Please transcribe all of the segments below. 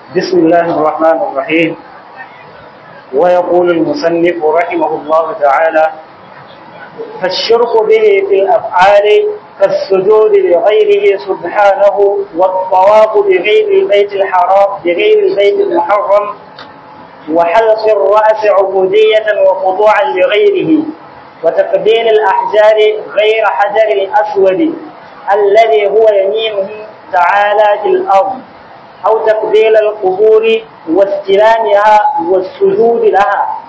بسم الله الرحمن الرحيم ويقول المصنف رحمه الله تعالى فالشرك به في الأفعال كالسجود لغيره سبحانه والطواف بغير البيت الحرام بغير البيت المحرم وحلق الرأس عبودية وخضوعا لغيره وتقبيل الأحجار غير حجر الأسود الذي هو يمينه تعالى في الأرض أو تقبيل القبور واستلامها والسجود لها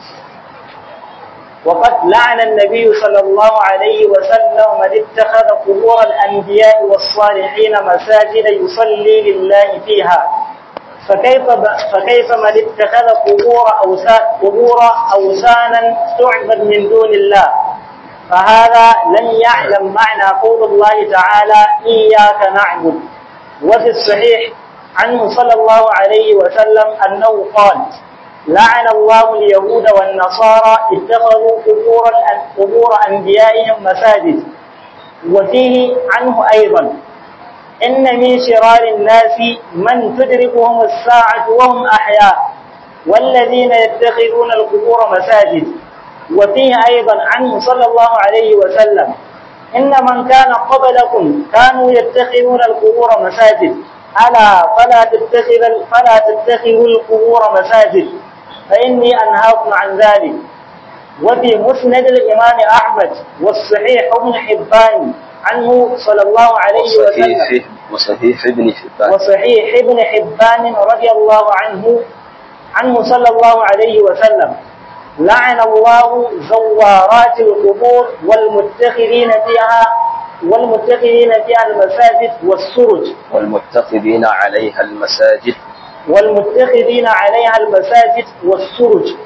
وقد لعن النبي صلى الله عليه وسلم من اتخذ قبور الأنبياء والصالحين مساجد يصلي لله فيها فكيف فكيف من اتخذ قبور أوثان قبور أوثانا تعبد من دون الله فهذا لم يعلم معنى قول الله تعالى إياك نعبد وفي الصحيح عنه صلى الله عليه وسلم أنه قال لعن الله اليهود والنصارى اتخذوا قبور قبور أنبيائهم مساجد وفيه عنه أيضا إن من شرار الناس من تدركهم الساعة وهم أحياء والذين يتخذون القبور مساجد وفيه أيضا عنه صلى الله عليه وسلم إن من كان قبلكم كانوا يتخذون القبور مساجد ألا فلا تتخذ فلا تتخذوا القبور مساجد فإني أنهاكم عن ذلك وفي مسند الإمام أحمد والصحيح ابن حبان عنه صلى الله عليه وسلم وصحيح وصحيح ابن حبان وصحيح ابن حبان رضي الله عنه عنه صلى الله عليه وسلم لعن الله زوارات القبور والمتخذين فيها والمتخذين فيها المساجد والسرج والمتخذين عليها المساجد والمتخذين عليها المساجد والسرج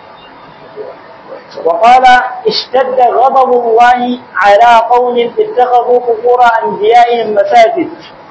وقال اشتد غضب الله على قوم اتخذوا قبور انبيائهم مساجد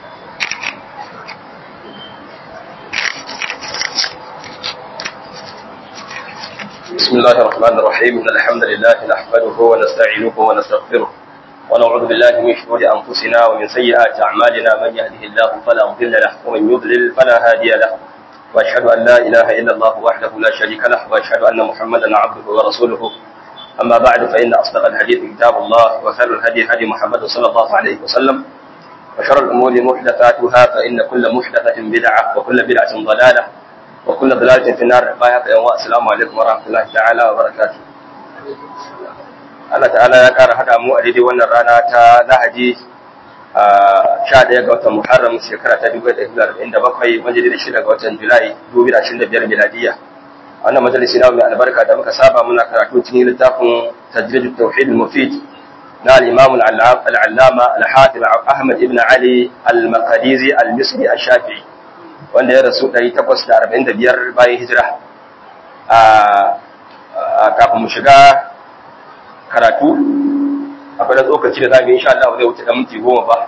بسم الله الرحمن الرحيم إن الحمد لله نحمده ونستعينه ونستغفره ونعوذ بالله من شرور أنفسنا ومن سيئات أعمالنا من يهده الله فلا مضل له ومن يضلل فلا هادي له وأشهد أن لا إله إلا الله وحده لا شريك له وأشهد أن محمدا عبده ورسوله أما بعد فإن أصدق الحديث كتاب الله وخير الهدي هدي محمد صلى الله عليه وسلم وشر الأمور محدثاتها فإن كل محدثة بدعة وكل بدعة ضلالة وكل ضلالة في النار بايعك يا السلام عليكم ورحمة الله تعالى وبركاته Allah ta'ala ya ƙara haɗa mu a daidai wannan rana ta Lahadi a sha ɗaya ga watan Muharram shekara ta dubu ɗaya da arba'in da bakwai wanda da shida ga watan Julai dubu da ashirin da biyar miladiya. Wannan majalisi na mai albarka da muka saba muna karatu cikin littafin Tajrid Tauhid Mufid na al-Imam al-Allama al-Hafiz Ahmad ibn Ali al-Maqdisi al-Misri al-Shafi'i wanda ya rasu 845 bayan hijira. kafin mu shiga karatu akwai da tsokaci da zamu insha Allah zai wuce da minti goma ba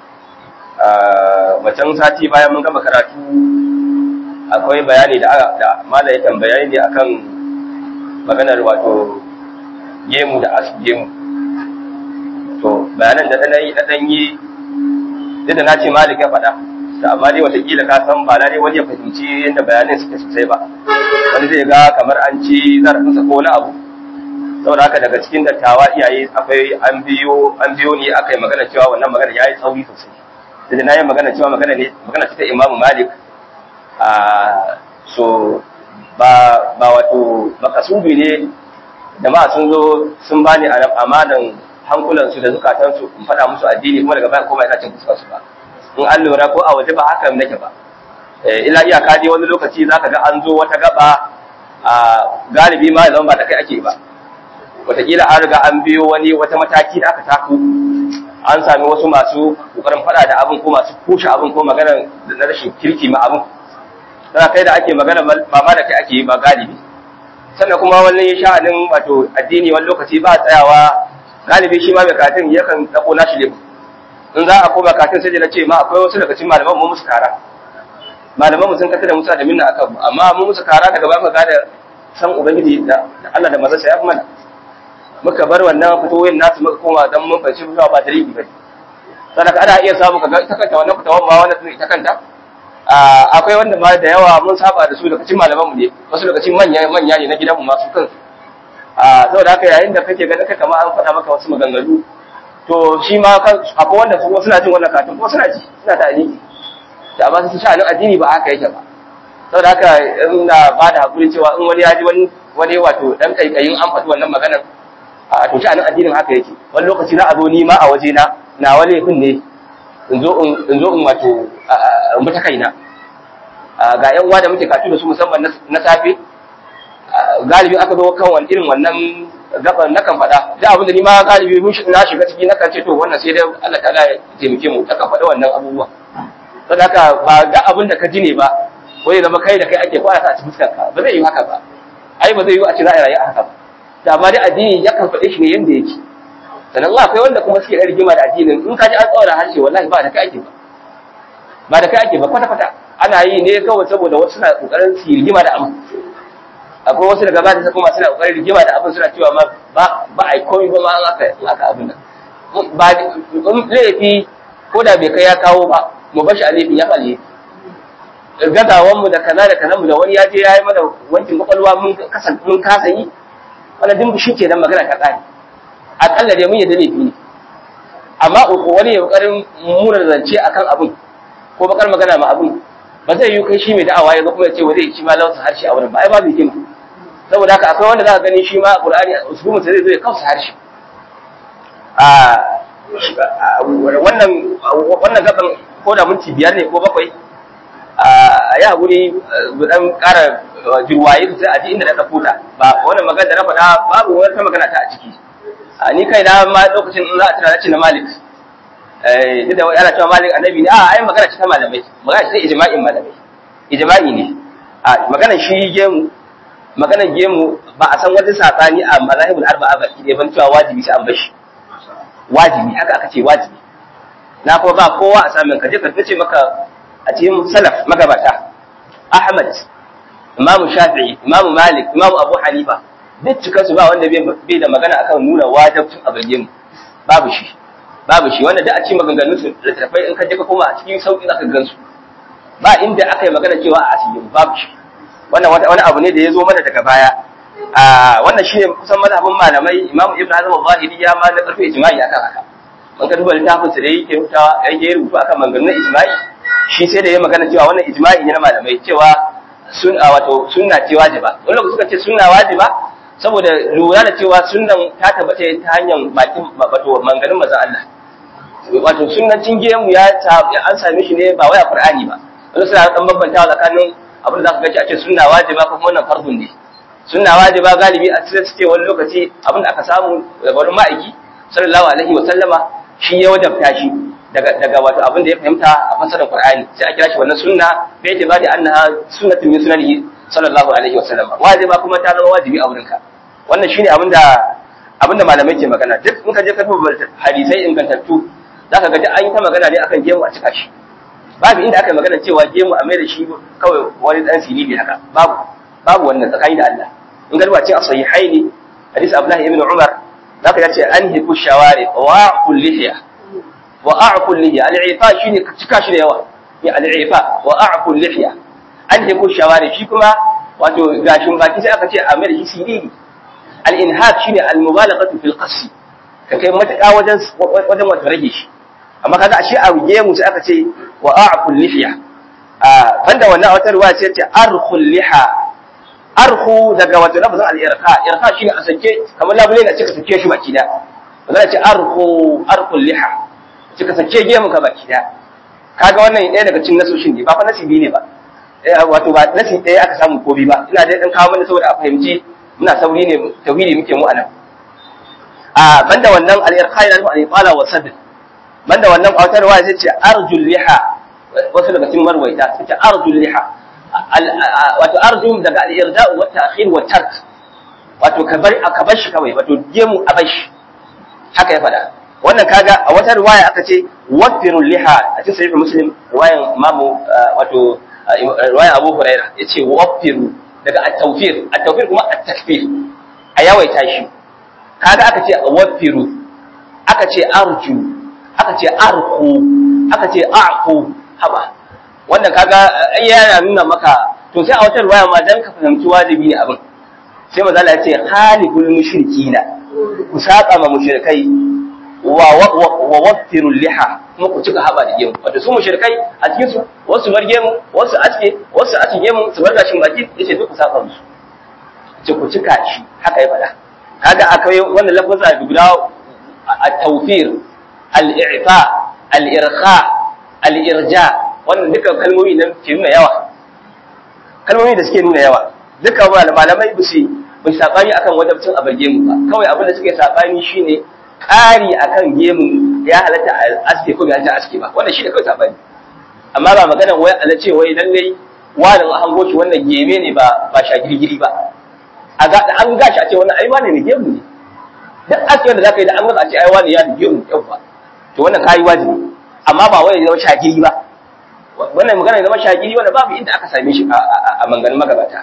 macen sati bayan mun gama karatu akwai bayani da da mala ya tambaya ne akan maganar wato gemu da asgemu to bayanan da dan yi dan yi da na ce malik ya faɗa da amma dai watakila ka san ba dai wani ya fahimci yadda bayanan suke sosai ba wani zai ga kamar an ci zarafinsa ko wani abu saboda haka daga cikin dattawa iyaye akwai an biyo an biyo ne aka yi magana cewa wannan magana yayi tsauri sosai da na yi magana cewa magana ne magana ce ta Imam Malik a so ba ba wato makasubi ne jama'a sun zo sun bani amanan hankulansu da zukatansu in faɗa musu addini kuma daga baya koma ina cin fuskar su ba in an lura ko a waje ba haka nake ba ila iyaka dai wani lokaci zaka ga an zo wata gaba a galibi ma zama ba da kai ake ba wataƙila an riga an biyo wani wata mataki da aka taku an sami wasu masu kokarin faɗa da abin ko masu kushe abin ko magana na rashin kirki ma abin tana kai da ake magana ba ma da kai ake yi ba galibi sannan kuma wani sha'anin wato addini wani lokaci ba tsayawa galibi shi ma mai katin yakan ɗauko nashi ne in za a koma katin sai da na ce ma akwai wasu daga cikin malaman mu musu kara malaman mu sun kata da musa da minna akan amma mu musu kara daga ba mu gane san ubangiji da Allah da mazarsa ya fi mana muka bar wannan fitoyin nasu muka koma dan mun fahimci ba ba dalili ba sadaka ana iya samu kaga ita kanta wannan fitawan ma wannan ita kanta akwai wanda ma da yawa mun saba da su daga cikin malaman mu ne wasu daga cikin manya manya ne na gidan mu masu kan saboda haka yayin da kake ganin ka kamar an faɗa maka wasu maganganu to shi ma kan akwai wanda su suna jin wannan katin ko suna ji suna da aliki da amma su sha'anin addini ba haka yake ba saboda haka ina ba da hakuri cewa in wani ya ji wani wani wato dan kaikayin an faɗi wannan maganar a to sha'anin addinin haka yake wani lokaci na a zo ni ma a waje na na wani laifin ne in zo in zo in wato in bi ta kaina ga yan uwa da muke katu da su musamman na safe galibi aka zo kan wani irin wannan gaban na kan faɗa da abin da ni ma galibi mun na shiga ciki na kan ce to wannan sai dai Allah ta'ala ya taimake mu ta kan faɗa wannan abubuwa saboda haka ba ga abin da ka ji ne ba ko ya zama kai da kai ake kwana a cikin fuskarka ba zai yi haka ba ai ba zai yi a ci za a rayu a haka ba da amma dai addini ya kan faɗe shi ne yanda yake sannan Allah akwai wanda kuma suke da rigima da addinin in ka ji an tsawara harshe wallahi ba da kai ake ba ba da kai ake ba kwata kwata ana yi ne kawai saboda wasu suna kokarin su rigima da abin akwai wasu daga ba da kuma suna kokarin rigima da abin suna cewa ma ba ba ai komai ba ma an aka aka abin nan ba laifi ko da bai kai ya kawo ba mu bashi a laifin ya falle gazawan mu da kaza da kaza mu da wani ya je ya yi mana wankin kwakwalwa mun kasa mun kasa yi wannan duk shi ke nan magana ta kare akalla dai mun yadda laifi ne amma wani ya kokarin muna zance akan abin ko bakar magana ma abin ba zai yi kai shi mai da'awa ya kuma ya ce wa zai ci ma lausa harshe a wurin ba ai babu hikima saboda haka akwai wanda za ka gani shi ma qur'ani usulun sai zai kausa harshe a wannan wannan gaban ko da minti biyar ne ko bakwai a ya guri dan ƙara jirwaye sai a ji inda na ɗauko ta ba wannan magana da na faɗa babu wata magana ta a ciki a ni kai na ma lokacin in za a tuna na ce na malik eh duk da ana cewa malik annabi ne a ai magana ce ta malamai magana ce ta ijma'in malamai ijma'i ne a magana shi gemu magana gemu ba a san wani sabani a mazahibul arba'a ba ki ban cewa wajibi sai an bashi wajibi haka aka ce wajibi na kuma ba kowa a samun kaje ka ce maka a cikin salaf magabata Ahmad Imam Shafi'i Imam Malik Imam Abu Hanifa duk cikin su ba wanda bai da magana akan nuna wajibcin abin babu shi babu shi wanda da a ci maganganun su da tafai in ka je ka koma a cikin sauki zaka gansu ba inda aka yi magana cewa a asirin babu shi wannan wani abu ne da ya zo mana daga baya a wannan shine kusan mazhabin malamai Imam Ibn Hazm al-Zahiri ya ma na karfi ijma'i akan haka man ka duba littafin sa da yake rubutawa yake rubutu akan maganganun ijma'i shi sai da ya magana cewa wannan ijma'i ne na malamai cewa sun wato sunna ce wajiba wani lokaci suka ce sunna wajiba saboda lura da cewa sunnan ta tabbata ta hanyar bakin wato manganin manzon Allah wato sunnancin gemu ya an same shi ne ba wai a Qur'ani ba wani suna dan bambantawa tsakanin abin da zaka ga a ce sunna wajiba ko kuma wannan fardun ne sunna wajiba galibi a cikin suke wani lokaci abin da aka samu daga wani ma'aiki sallallahu alaihi wa sallama shi ya wajabta shi daga daga wato abin da ya fahimta a fasarar Qur'ani sai a kira shi wannan sunna bai ta bada annaha sunnatun min sunanihi sallallahu alaihi wa sallama wajiba kuma ta zama wajibi a wurinka wannan shine abin da abin da malamai ke magana duk in ka je ka duba hadisai ingantattu zaka ga duk an yi ta magana ne akan gemu a cika shi babu inda aka yi magana cewa gemu a mai da shi kawai wani dan sirili haka babu babu wannan tsakani da Allah in ga duba cin as-sahihaini hadisi Abdullah ibn Umar zaka yace an hiku shawari wa kullihiya wa a'qul lihiya al-ifa shine ka cika shi da yawa ya al-ifa wa a'qul lihiya an hiku shawari shi kuma wato gashin baki sai aka ce a mai da shi sirili al-inhaq shine al-mubalaghatu fil qasl ka kai matuƙa wajen wajen wato rage shi amma kaga ashe a gemu sai aka ce wa a'qul lihiya a banda wannan wata ruwa ce ce arkhul liha arhu daga wato lafazin al-irqa irqa shine a sake kamar labule na cika sake shi baki da wanda ce arhu arkhul liha cika sake gemu ka baki da kaga wannan ɗaya daga cikin nasoshin ne ba fa nasibi ne ba wato ba nasi ɗaya aka samu ko bi ba ina dai dan kawo mana saboda a fahimci muna sauri ne tauhidi muke mu anan a banda wannan al-irqa yana nufin al-iqala wa sadr banda wannan kwatar ruwa sai ce arjul liha wasu daga cikin marwaita sai ce arjul liha wato arjum daga al-irda'u wa ta'khir wa tark wato ka bar ka bar shi kawai wato gemu a bar shi haka ya faɗa wannan kaga a wata riwaya aka ce wafirul liha a cikin sahih muslim riwayan imamu wato riwayan abu huraira yace wafiru daga at-tawfir at-tawfir kuma at-takfir a yawaita shi kaga aka ce wafiru aka ce arju aka ce arku aka ce a'ku haba wannan kaga ai yana nuna maka to sai a wata ruwaya ma dan ka fahimci wajibi ne abin sai manzo Allah ya ce khaliful mushrikina ku saba ma mushrikai wa wa waffirul liha kuma ku cika haba da gemu wato su mushrikai a cikin su wasu bar gemu wasu aske wasu aske gemu su bar gashin baki yace duk ku saba musu ce ku cika shi haka ya faɗa kaga akwai wannan lafazin guda at-tawfir al-i'fa al-irkha al-irja wannan duka kalmomi nan ke nuna yawa kalmomi da suke nuna yawa duka malamai ba su bai sabani akan wajabcin a gemu ba kawai abin da suke sabani shine ƙari akan gemu ya halatta a aske ko bai halatta aske ba wannan shine kawai sabani amma ba maganar wai ala ce wai lallai wani an hango shi wannan geme ne ba ba shagirgiri ba a ga an gashi a ce wannan ai wani ne gemu ne duk aske wanda zaka yi da an ga a ce ai wani ya da gemu yau ba to wannan kayi wajibi amma ba wai ya zama shagiri ba wannan magana ya zama shagiri wanda babu inda aka same shi a manganin magabata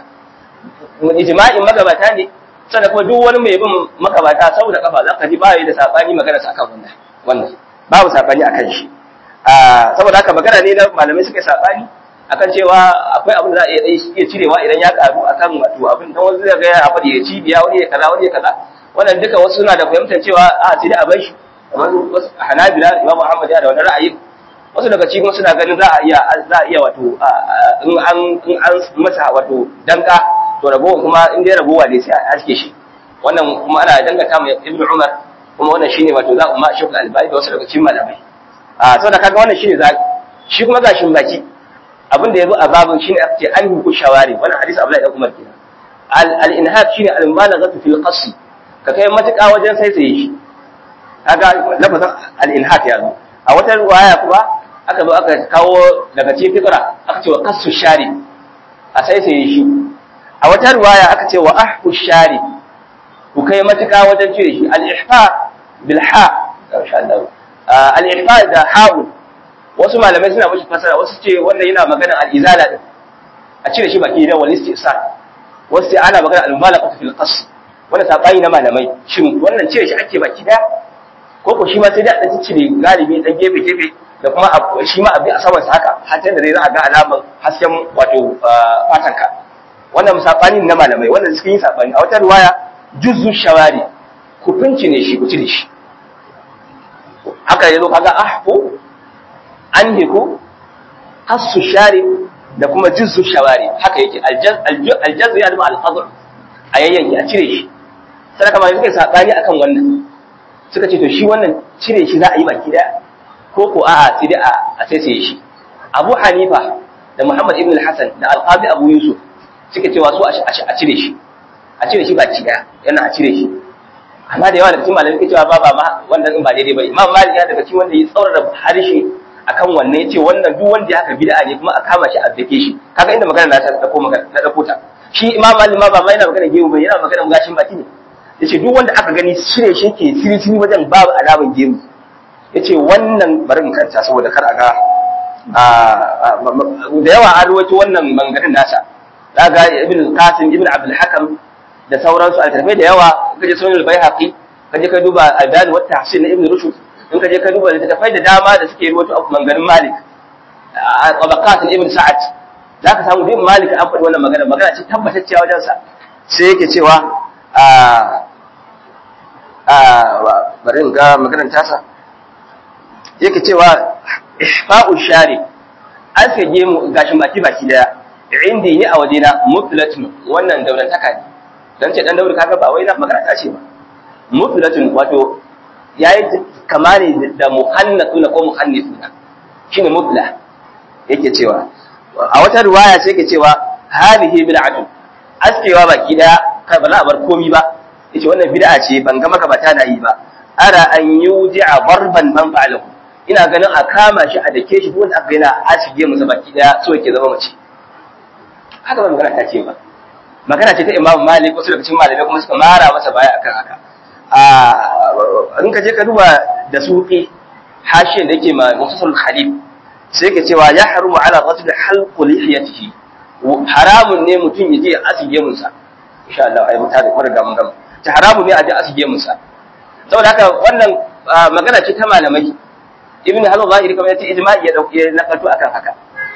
ijma'in magabata ne sannan kuma duk wani mai bin magabata saboda kafa za ka ji ba da sabani magana sa kan wannan wannan babu sabani akan shi saboda haka magana ne na malamai suka sabani akan cewa akwai abin da za a iya cirewa idan ya karu akan wato abin dan wasu zai ga ya faɗi ya cibiya wani ya kaza wani ya kaza wannan duka wasu suna da fahimtar cewa a sai da a bar shi kamar Hanabila Imam Muhammad ya da wannan ra'ayin wasu daga cikin suna ganin za a iya za a iya wato in an in an masa wato danka to ragowa kuma in dai ragowa ne sai a aske shi wannan kuma ana dangata mai Ibn Umar kuma wannan shine wato za umma Shaykh Al-Albani da wasu daga cikin malamai a saboda kaga wannan shine za shi kuma gashin baki abin da yazo a babin shine aka ce an huku shawari wannan hadisi Abdullahi dan Umar kenan al-inhab shine al-malaghatu fil qasl ka kai matuƙa wajen sai sai shi kaga lafazin al-inhab ya zo a wata riwaya kuma aka zo aka kawo daga cikin fitra aka ce wa qassu shari a sai sai shi a wata riwaya aka ce wa ahku shari ku kai matuƙa wajen cire shi al-ihfa bil ha insha Allah al-ihfa da ha'ul wasu malamai suna mashi fasara wasu ce wannan yana magana al-izala din a cire shi baki da wal istisal wasu ce ana magana al-mubalagha fil qas wanda sabani na malamai shin wannan cire shi ake baki daya ko ko shi ma sai da dan cire galibi dan gefe gefe da kuma shi ma abin a saman sa haka har da zai za a ga alaman hasken wato fatanka wannan sabani na malamai wannan suka yi sabani a wata riwaya juzzu shawari ku ne shi ku cire shi haka yazo kaga ahfu anhiku hasu shari da kuma juzzu shawari haka yake aljaz ya zama alfadl a yayyanki a cire shi sai kamar suka sabani akan wannan suka ce to shi wannan cire shi za a yi baki daya ko ko a'a sai dai a sai shi Abu Hanifa da Muhammad ibn al-Hasan da Al-Qadi Abu Yusuf suka cewa su a cire shi a cire shi baki daya yana a cire shi amma da yawa da cikin malamai suke cewa ba ba ma wannan din ba daidai ba Imam Malik ya daga cikin wanda ya tsaurara harshe akan wannan yace wannan duk wanda ya haka bid'a ne kuma a kama shi a dake shi kaga inda magana na ta dauko magana na dauko ta shi Imam Malik ma ba ma yana magana gemu ba yana magana gashin baki ne yace duk wanda aka gani cire shi ke siri siri wajen babu alaman gemu yace wannan bari mu kanta saboda kar a ga da yawa an rawaito wannan mangarin nasa daga ibn qasim ibn abdul hakam da sauransu a tarfe da yawa kaje sunan al-baihaqi kaje ka duba al-dan wa tahsin ibn rushd in kaje ka duba littafai da dama da suke rawaito abu mangarin malik a tabaqat ibn sa'ad zaka samu ibn malik an faɗi wannan magana magana ce tabbatacciya wajen sa sai yake cewa a a bari in ga maganar tasa yake cewa ihfa'u shari an sage mu gashin baki baki daya indi ni a wajena mutlatun wannan daurantaka ne dan ce dan dauri kaga ba wai na magana ta ce ba mutlatun wato yayi kama ne da muhannatuna ko muhannithuna shine mutla yake cewa a wata riwaya sai yake cewa hadhihi bid'atu askewa baki daya kai ba za a bar komi ba yace wannan bid'a ce ban ga maka bata na yi ba ara an yuji'a barban man fa'alahu ina ganin a kama shi a dake shi wanda aka yana asige masa baki daya so yake zama mace haka ba magana ta ce ba magana ce ta Imam Malik wasu daga cikin malamai kuma suka mara masa baya akan haka a in ka je ka duba da suqi hashin da yake ma Muhammad Khalif sai yake cewa ya harumu ala rajul halqu lihiyatihi haramun ne mutum ya je ya asige munsa insha Allah ai mutane ko riga mun gama ta haramun ne a je asige munsa saboda haka wannan magana ce ta malamai ibn hazm zahiri kamar yace ijma'i ya dauke na kalto akan haka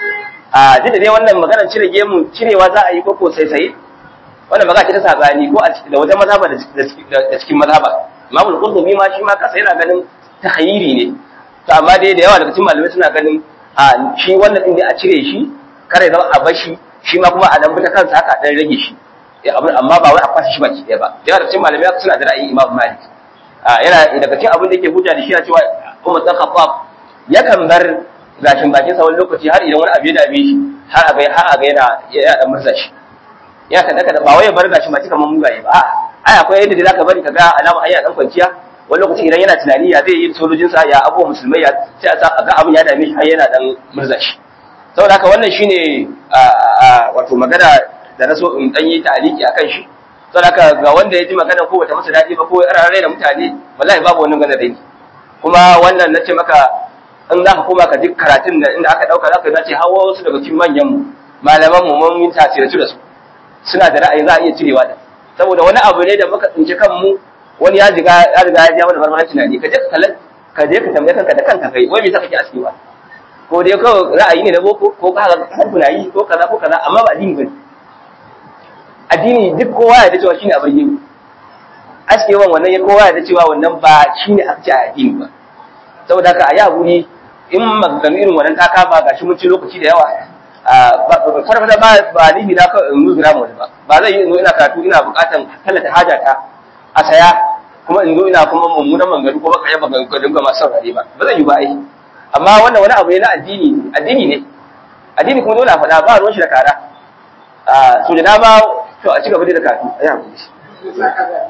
a duk da dai wannan maganar cire gemu cirewa za a yi ko ko sai sai wannan magana ce ta sabani ko da wajen mazhaba da cikin mazhaba Imam al-Qurtubi ma shi ma kasa yana ganin tahayyiri ne to amma dai da yawa daga cikin malamai suna ganin a shi wannan din dai a cire shi kare zama a bashi shi ma kuma a dan fita kansa haka dan rage shi amma ba wai a kwashe shi baki ɗaya ba da yawa daga cikin malamai suna da ra'ayin Imam Malik yana daga cikin abin da yake hujja da shi yana cewa Umar dan Khattab yakan bar gashin bakin sa wani lokaci har idan wani abu ya dame shi har a ga har a ga yana ya dan murza shi ya kada kada ba wai ya bar gashin baki kamar mugaye ba ai akwai yadda da zaka bari kaga alama ayya dan kwanciya wani lokaci idan yana tunani ya zai yi sojojin sa ya abuwa musulmai ya sai a ga abin ya dame shi har yana dan murza shi saboda haka wannan shine wato magana da na so in dan yi ta'aliki akan shi saboda haka ga wanda ya ji magana ko bata masa daɗi ba ko ya rarrai da mutane wallahi babu wani magana dai kuma wannan na ce maka in za ka koma ka duk karatun da inda aka ɗauka za ka zace hawa wasu daga cikin manyan mu malaman mu mun yi tasiratu da su suna da ra'ayi za a iya cirewa da saboda wani abu ne da muka tsinci kanmu wani ya riga ya riga ya ja mana barbaran tunani ka je ka kalla ka je ka tambaye kanka da kanka kai wai me saka ke aski ba ko dai kawai ra'ayi ne na boko ko ka ga kasar yi ko kaza ko kaza amma ba addini bane addini duk kowa ya da cewa shine abin yin askewan wannan ya kowa ya da cewa wannan ba shine aka ce a addini ba saboda haka a yi haƙuri in maganganu irin wannan ta kama ga shi mun ci lokaci da yawa farfata ba ba ni na kawai in nuzura mu ba ba zai yi in zo ina karatu ina buƙatan tallata hajata a saya kuma in zo ina kuma mummunan maganganu ko baka yaba maganganu ga masu saurare ba ba zai yi ba ai amma wannan wani abu ne na addini addini ne addini kuma dole a faɗa ba ruwan shi da kara so da dama to a ci gaba da karatu a yi haƙuri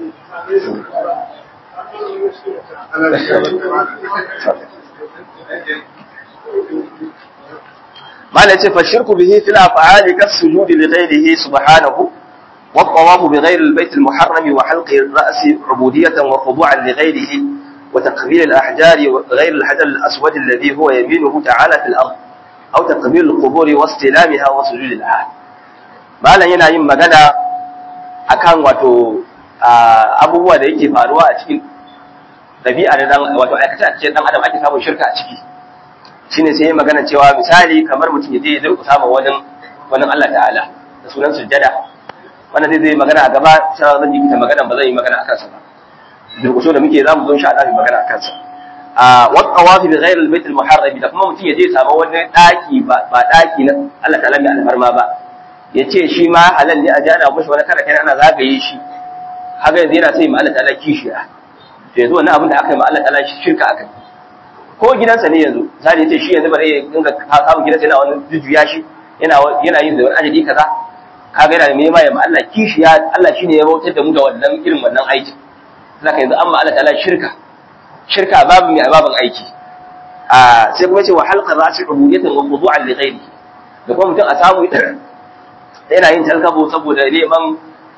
ما لا فالشرك به في الافعال كالسجود لغيره سبحانه والطواف بغير البيت المحرم وحلق الراس عبوديه وخضوعا لغيره وتقبيل الاحجار وغير الحجر الاسود الذي هو يمينه تعالى في الارض او تقبيل القبور واستلامها وسجود العهد ما لا yana yin magana akan wato abubuwa da yake faruwa a cikin dabi'a da dan wato aikata a cikin dan adam ake samun shirka a ciki shine sai ya magana cewa misali kamar mutum ya je ya durƙusa ma wani wani Allah ta'ala da sunan sujjada wannan zai zai magana a gaba sai zan yi ta magana ba zan yi magana akan sa ba durƙuso da muke zamu zo insha Allah mu magana akan sa a wa tawafi bi ghayr al-bayt al-muharram da kuma mutum ya je ya samu wani daki ba ba daki na Allah ta'ala mai alfarma ba ya ce shi ma halal ne a ji ana mushi wani kara kai ana zagaye shi haka yanzu yana sai ma Allah ta'ala kishiya to yanzu wannan abin da aka yi ma Allah ta'ala shirka aka yi ko gidansa ne yanzu misali yace shi yanzu bare ya dinga samun gidansa yana wani jujjuya shi yana yana yin da wani ajali kaza kaga yana nema ya ma Allah kishiya Allah shine ya bautar da mu da wannan irin wannan aikin saka yanzu amma Allah ta'ala shirka shirka babu mai babin aiki a sai kuma ce wa halqa ra'si ubudiyatan wa khudu'an li ghairi da kuma mutum a samu yana yin talkabo saboda neman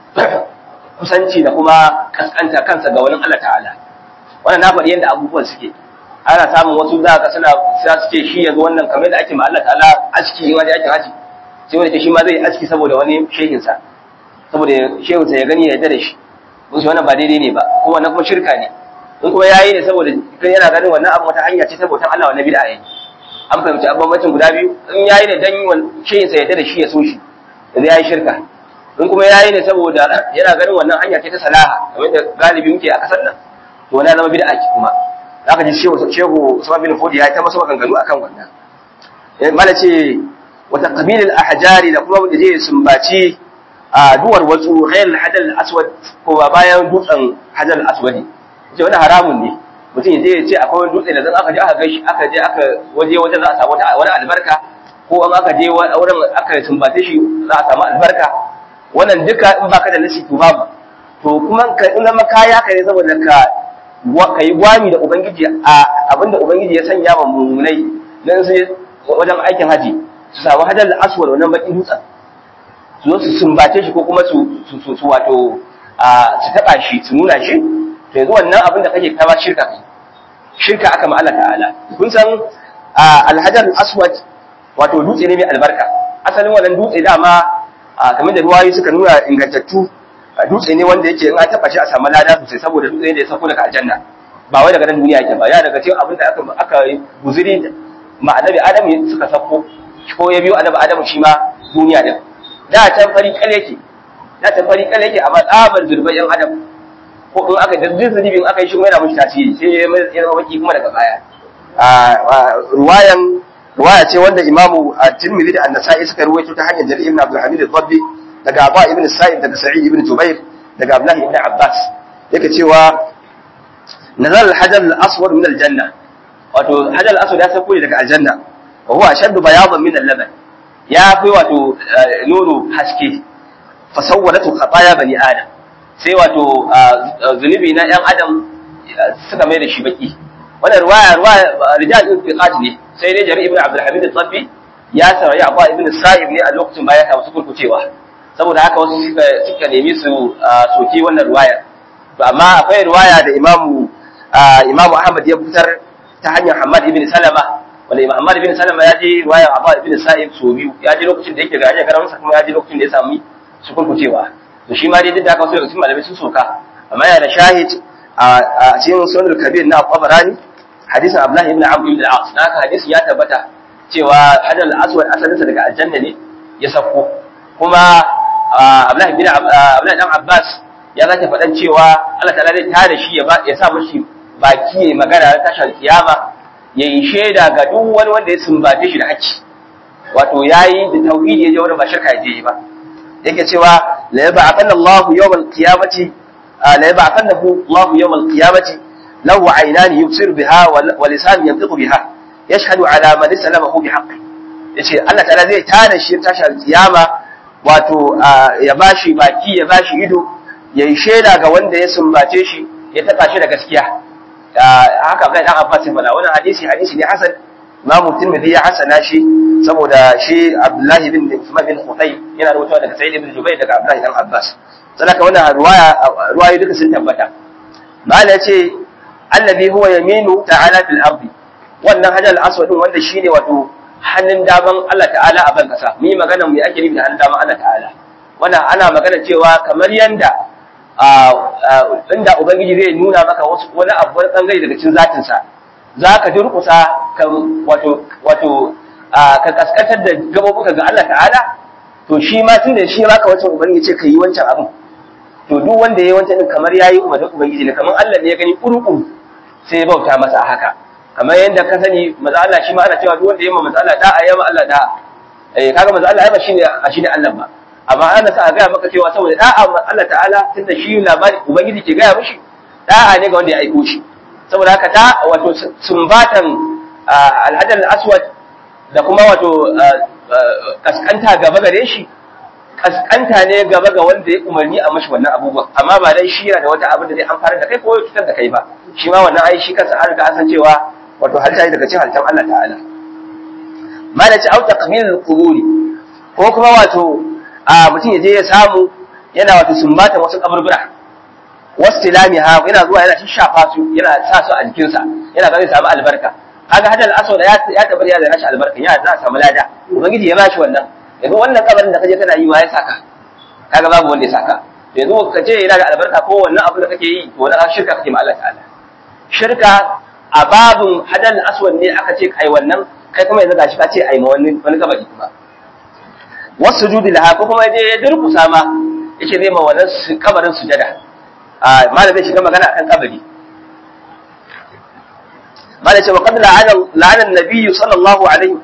kusanci da kuma kaskanta kansa ga wani Allah ta'ala wannan na faɗi yadda abubuwan suke ana samun wasu za ka suna za su ce shi yanzu wannan kamar da ake ma Allah ta'ala aski in wani ake haji sai wani ce shi ma zai aski saboda wani shehinsa saboda shehinsa ya gani ya yarda da shi mun shi wannan ba daidai ne ba ko wannan kuma shirka ne in kuma yayi ne saboda kan yana ganin wannan abu wata hanya ce saboda Allah wannan bid'a ne an fahimci bambancin guda biyu in yayi ne dan shehinsa ya yarda da shi ya so shi yanzu yayi shirka in kuma yayi ne saboda yana ganin wannan hanya ce ta salaha kamar da galibi muke a kasar nan to wannan zama bid'a kuma zaka ji shehu shehu Usman bin Fodi ya ta masa maganganu akan wannan mala ce wa taqbil al ahjari da kuma da je sumbaci a duwar wasu ghayr al hadal aswad ko ba bayan dutsen hadal aswadi ce wannan haramun ne mutum ya je ya ce akwai wani dutse da zan aka je aka gashi aka je aka waje wajen za a samu wani albarka ko an aka je wurin aka sumbace shi za a samu albarka wannan duka in baka da nasi to babu to kuma ka in zama kaya ka ne saboda ka ka yi gwami da ubangiji a abinda ubangiji ya sanya wa mummunai dan sai wajen aikin haji su samu hajar aswad wannan bakin dutsen su zo su sumbace shi ko kuma su su su wato a su taba shi su nuna shi to yanzu wannan abin da kake kama shirka kai shirka aka ma Allah ta'ala kun san alhajar aswad wato dutse ne mai albarka asalin wannan dutse dama kamar da ruwayi suka nuna ingantattu dutse ne wanda yake in an taba shi a samu lada sosai saboda dutse ne da ya sako daga aljanna ba wai daga nan duniya yake ba ya daga cikin abin da aka aka guzuri ma annabi adam suka sako ko ya biyo annabi Adamu shi ma duniya din da can fari kal yake da can fari kal yake amma tsabar zurbai yan adam ko in aka daddin zunubin aka yi shi kuma yana mushi tasiri sai ya zama baki kuma daga baya ruwayan ruwaya ce wanda imamu at-Tirmidhi da An-Nasa'i suka ruwaito ta hanyar Jarir ibn Abdul Hamid al-Dabbi daga Aba ibn Sa'id daga Sa'id ibn Jubair daga Abdullah ibn Abbas yake cewa nazal al-hajar al-aswad min al-janna wato hajar al-aswad ya sauko daga aljanna wa huwa ashaddu bayadan min al-laban ya fi wato nono haske fa sawwadatu khataya bani adam sai wato zunubi na yan adam suka mai da shi baki wannan ruwaya ruwaya rijal ibn fiqat ne sai dai jari ibn abdul hamid al-tabbi ya sarari abba ibn sa'ib ne a lokacin bayan ta wasu kurkucewa saboda haka wasu suka suka nemi su soki wannan ruwaya to amma akwai ruwaya da imamu imamu ahmad ya fitar ta hanyar hamad ibn salama wanda imam hamad ibn salama ya je ruwaya abba ibn sa'ib so biyu ya je lokacin da yake ga hanyar karamansa kuma ya je lokacin da ya sami su kurkucewa to shi ma dai duk da haka wasu daga cikin malamai sun soka amma yana da shahid a cikin sunan kabir na qabarani hadisin Abdullahi ibn Amr ibn al-As haka hadisin ya tabbata cewa hadal aswad asalinsa daga aljanna ne ya sako kuma Abdullahi ibn Abdullahi dan Abbas ya zata faɗan cewa Allah ta'ala zai tare shi ya ya sa mishi baki ya magana ta tashar kiyama ya yi shaida ga duk wani wanda ya sumbace shi da haƙƙi wato yayi da tauhidi ya je wurin ba shirka ya je ba yake cewa la yab'athanna Allahu yawmal qiyamati la yab'athannahu Allahu yawmal qiyamati له عينان يبصر بها ولسان ينطق بها يشهد على من سلمه بحق yace Allah ta'ala zai tada shi tashi alkiyama wato ya bashi baki ya bashi ido ya yi shaida ga wanda ya sumbace shi ya taka shi da gaskiya haka kai dan Abbas bala wannan hadisi hadisi ne hasan Imam Tirmidhi ya hasana shi saboda shi Abdullahi bin Uthman bin Khutay yana rawaitowa daga Sa'id ibn Jubayr daga Abdullahi dan Abbas sanaka wannan ruwaya ruwayoyi duka sun tabbata mala yace allazi huwa yaminu ta'ala fil ardi wannan hajal aswad din wanda shine wato hannun daman Allah ta'ala a ban kasa mu yi magana mu ake nufi da hannun daman Allah ta'ala wannan ana magana cewa kamar yanda inda ubangiji zai nuna maka wasu wani abu wani bangare daga cikin zatin sa zaka durkusa ka wato wato ka kaskantar da gabobuka ga Allah ta'ala to shi ma tunda shi maka wancan ubangiji ce ka yi wancan abin to duk wanda yayi wancan din kamar yayi umarnin ubangiji ne kamar Allah ne ya gani kurukuru sai ya bauta masa a haka kamar yadda ka sani maza Allah shi ma ana cewa duk wanda ya ma maza Allah da'a ya ma Allah da'a eh kaga maza Allah ya ba shine a shine Allah ba amma ana sa a gaya maka cewa saboda da'a ma Allah ta'ala tunda shi labari ubangiji ke gaya mishi da'a ne ga wanda ya aiko shi saboda haka da wato sumbatan alhajar aswad da kuma wato kaskanta gaba gare shi kaskanta ne gaba ga wanda ya umarni a mashi wannan abubuwan amma ba dai shi yana da wata abin da zai amfana da kai ko ya cutar da kai ba shi ma wannan ai shi kansa an riga an san cewa wato halitta ne daga cikin halittar Allah ta'ala ma da ci au taqbil quburi ko kuma wato a mutum ya je ya samu yana wato sumbata wasu kaburbura wasu tilamiha yana zuwa yana shafa su yana sa su a jikinsa yana ga zai samu albarka kaga hadal aswad ya ya tabbata ya da rashin albarka ya za a samu lada ubangiji ya bashi wannan yanzu wannan kabarin da kaje kana yi wa ya saka kaga babu wanda ya saka yanzu ka ce yana da albarka ko wannan abu da kake yi to wannan shirka kake ma Allah ta'ala shirka a babun hadal aswad ne aka ce kai wannan kai kuma yanzu gashi ka ce ai ma wani wani kabari kuma wasu judi laha ko kuma je ya durkusa ma yake zai ma wannan kabarin sujada a malam zai shiga magana akan kabari malam ce wa qad la'ana la'ana an-nabiy sallallahu alaihi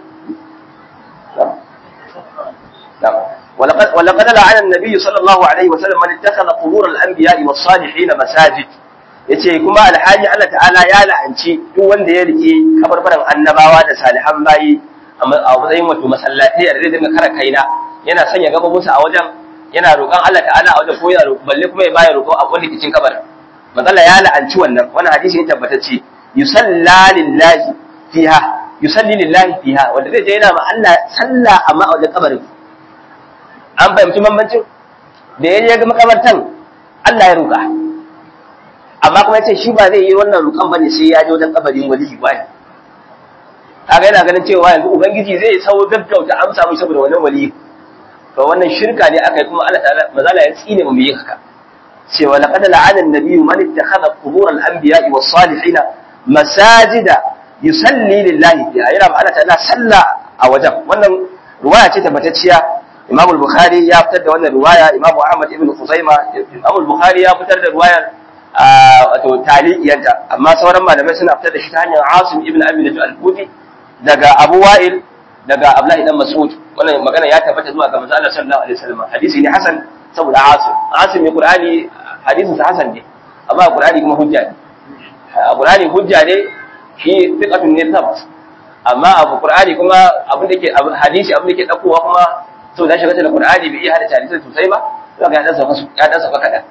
ولقد ولقد لعن النبي صلى الله عليه وسلم من اتخذ قبور الانبياء والصالحين مساجد yace kuma alhaji Allah ta'ala ya la'anci duk wanda ya rike kabarbaran annabawa da salihan bayi a matsayin wato masallatai da zai dinga kara kaina yana sanya gababunsa a wajen yana roƙon Allah ta'ala a wajen ko yana roƙo balle kuma ya bayar roƙo a wani kicin kabarin matsala ya la'anci wannan wannan hadisi ne tabbatacce yusalla lillahi fiha yusalli lillahi fiha wanda zai je yana ma Allah sallah amma a wajen kabarin an fahimci bambancin da ya ga makabartan Allah ya roƙa amma kuma yace shi ba zai yi wannan roƙon bane sai ya je wajen kabarin waliyi ba kaga yana ganin cewa yanzu ubangiji zai sau gaggauta amsa mu saboda wannan waliyi to wannan shirka ne aka yi kuma Allah ta'ala mazala ya tsine mu yi haka cewa laqad la'ana an-nabiyyu man ittakhadha qubur al-anbiya'i was-salihin masajida yusalli lillahi fiha yana ba Allah ta'ala sallah a wajen wannan ruwaya ce tabbatacciya Imam al-Bukhari ya fitar da wannan ruwaya Imam Ahmad ibn Khuzaima Imam al-Bukhari ya fitar da ruwayar wato taliqiyanta amma sauran malamai suna fitar da shi ta hanyar Asim ibn Abi al-Kufi daga Abu Wa'il daga Abdullahi dan Mas'ud wannan magana ya tabbata zuwa ga manzo Allah sallallahu alaihi wasallam hadisi ne hasan saboda Asim Asim ne Qur'ani hadisin sa hasan ne amma Qur'ani kuma hujja ne Qur'ani hujja ne shi fiqatun ne tabbas amma abu Qur'ani kuma abin da ke hadisi abin da ke dakowa kuma to da shiga da Qur'ani bai iya hada hadisi sosai ba zaka ya dan sauka ya dan sauka kadan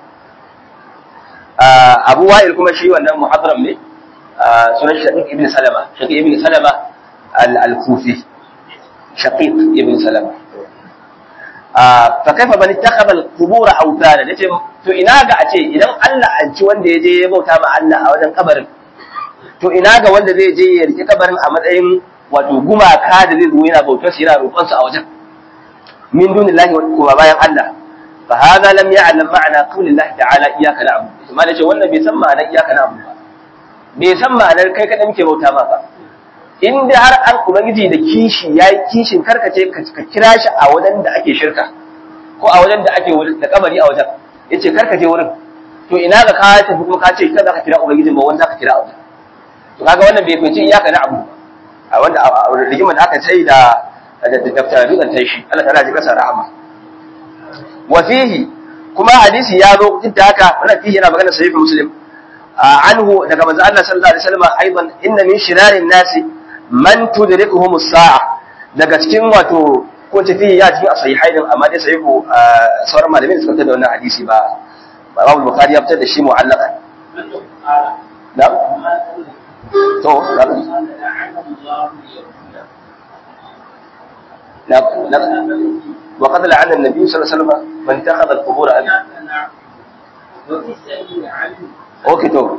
Abu Wa'il kuma shi wannan muhadram ne sunan Shaqiq ibn Salama Shaqiq ibn Salama al-Kufi Shaqiq ibn Salama fa kaifa man ittakhadha al-qubur awtana nace to ina ga a ce idan Allah an ci wanda ya je ya bauta ma Allah a wajen kabarin to ina ga wanda zai je ya rike kabarin a matsayin wato gumaka da zai zo yana bautar shi yana roƙon su a wajen min dunillahi wa bayan Allah fa hadha lam ya'lam ma'ana qawlillahi ta'ala iyyaka na'budu kuma nace wannan bai san ma'anar iyyaka na'budu ba bai san ma'anar kai kada muke bauta ma ba in da har an ubangiji da kishi yayi kishin karkace ka kira shi a wajen da ake shirka ko a wajen da ake da kabari a wajen yace karkace wurin to ina ga ka tafi kuma ka ce kada ka kira ubangiji ba wanda ka kira a wajen to kaga wannan bai fice iyaka na abu a wanda rigimar da aka sai da da daftar dutsen tai shi Allah ta'ala ji kasa rahama wa fihi kuma hadisi ya zo duk da haka wannan fihi yana magana sahih muslim anhu daga manzo Allah sallallahu alaihi wasallam aidan inna min shirarin nasi man tudrikuhum as-sa'a daga cikin wato ko tafi ya cikin sahihai din amma dai sahihu sauran malamin suka fitar da wannan hadisi ba Imam Bukhari ya fitar da shi mu'allaqan na'am to وقد لعن النبي صلى الله عليه وسلم من اتخذ القبور أبي اوكي تو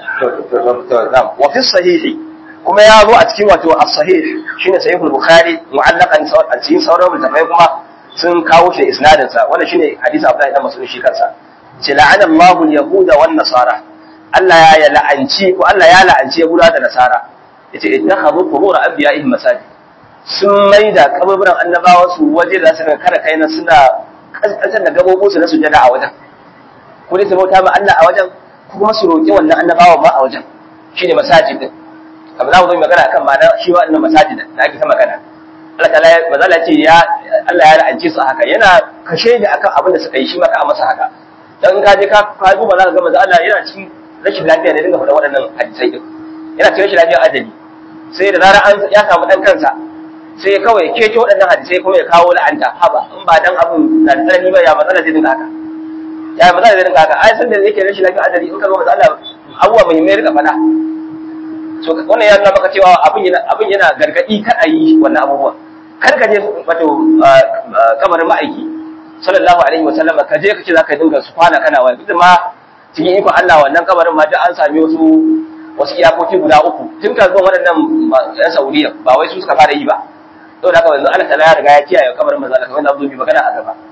نعم وفي الصحيح kuma ya zo a cikin wato as-sahih shine sahih al-bukhari mu'allaqan a cikin sauran littafai kuma sun kawo shi isnadin sa wannan shine hadisi Abdullahi dan Mas'ud shi kansa ce la'ana Allahu al-yahuda wan nasara Allah ya la'anci ko Allah ya la'anci Yahuda da Nasara yace ittakhadhu qubur anbiya'ihim masajid sun maida kaburburan annabawa su waje da su kada kai na suna kaskantar da gabobin su na sujada a wajen ko dai su bauta ma Allah a wajen ko kuma su roƙi wannan annabawa ma a wajen shine masajid din kamar za mu zo magana akan ma'ana shi wannan masajid da ake ta magana Allah ta'ala mazala ce ya Allah ya la'anci su haka yana kashe ni akan abin da suka yi shi ma ka masa haka dan ka je ka ka duba za ka ga manzo Allah yana cikin rashin lafiya ne dinga faɗa waɗannan hadisai din yana cikin rashin lafiya ajali sai da zarar an ya samu dan kansa sai kawai kece waɗannan hadisai kuma ya kawo la'anta haba in ba dan abun na da tsanani ba ya matsala zai dinga haka ya matsala zai dinga haka ai san da yake rashin lafiya ajali in ka zo manzo Allah abuwa muhimmai rika faɗa so wannan ya nuna maka cewa abin yana abin yana gargadi kar a yi wannan abubuwa kar ka je wato kamarin ma'aiki sallallahu alaihi wa sallam ka je ka ce zaka dinga su kwana kana wani duk ma cikin ikon Allah wannan kamarin ma duk an sami wasu wasu iyakoki guda uku tun ka zuwa waɗannan yan Saudiya ba wai su suka fara yi ba saboda haka yanzu Allah ta'ala ya riga ya kiyaye kamarin manzo Allah kamar da Abdul bi magana a gaba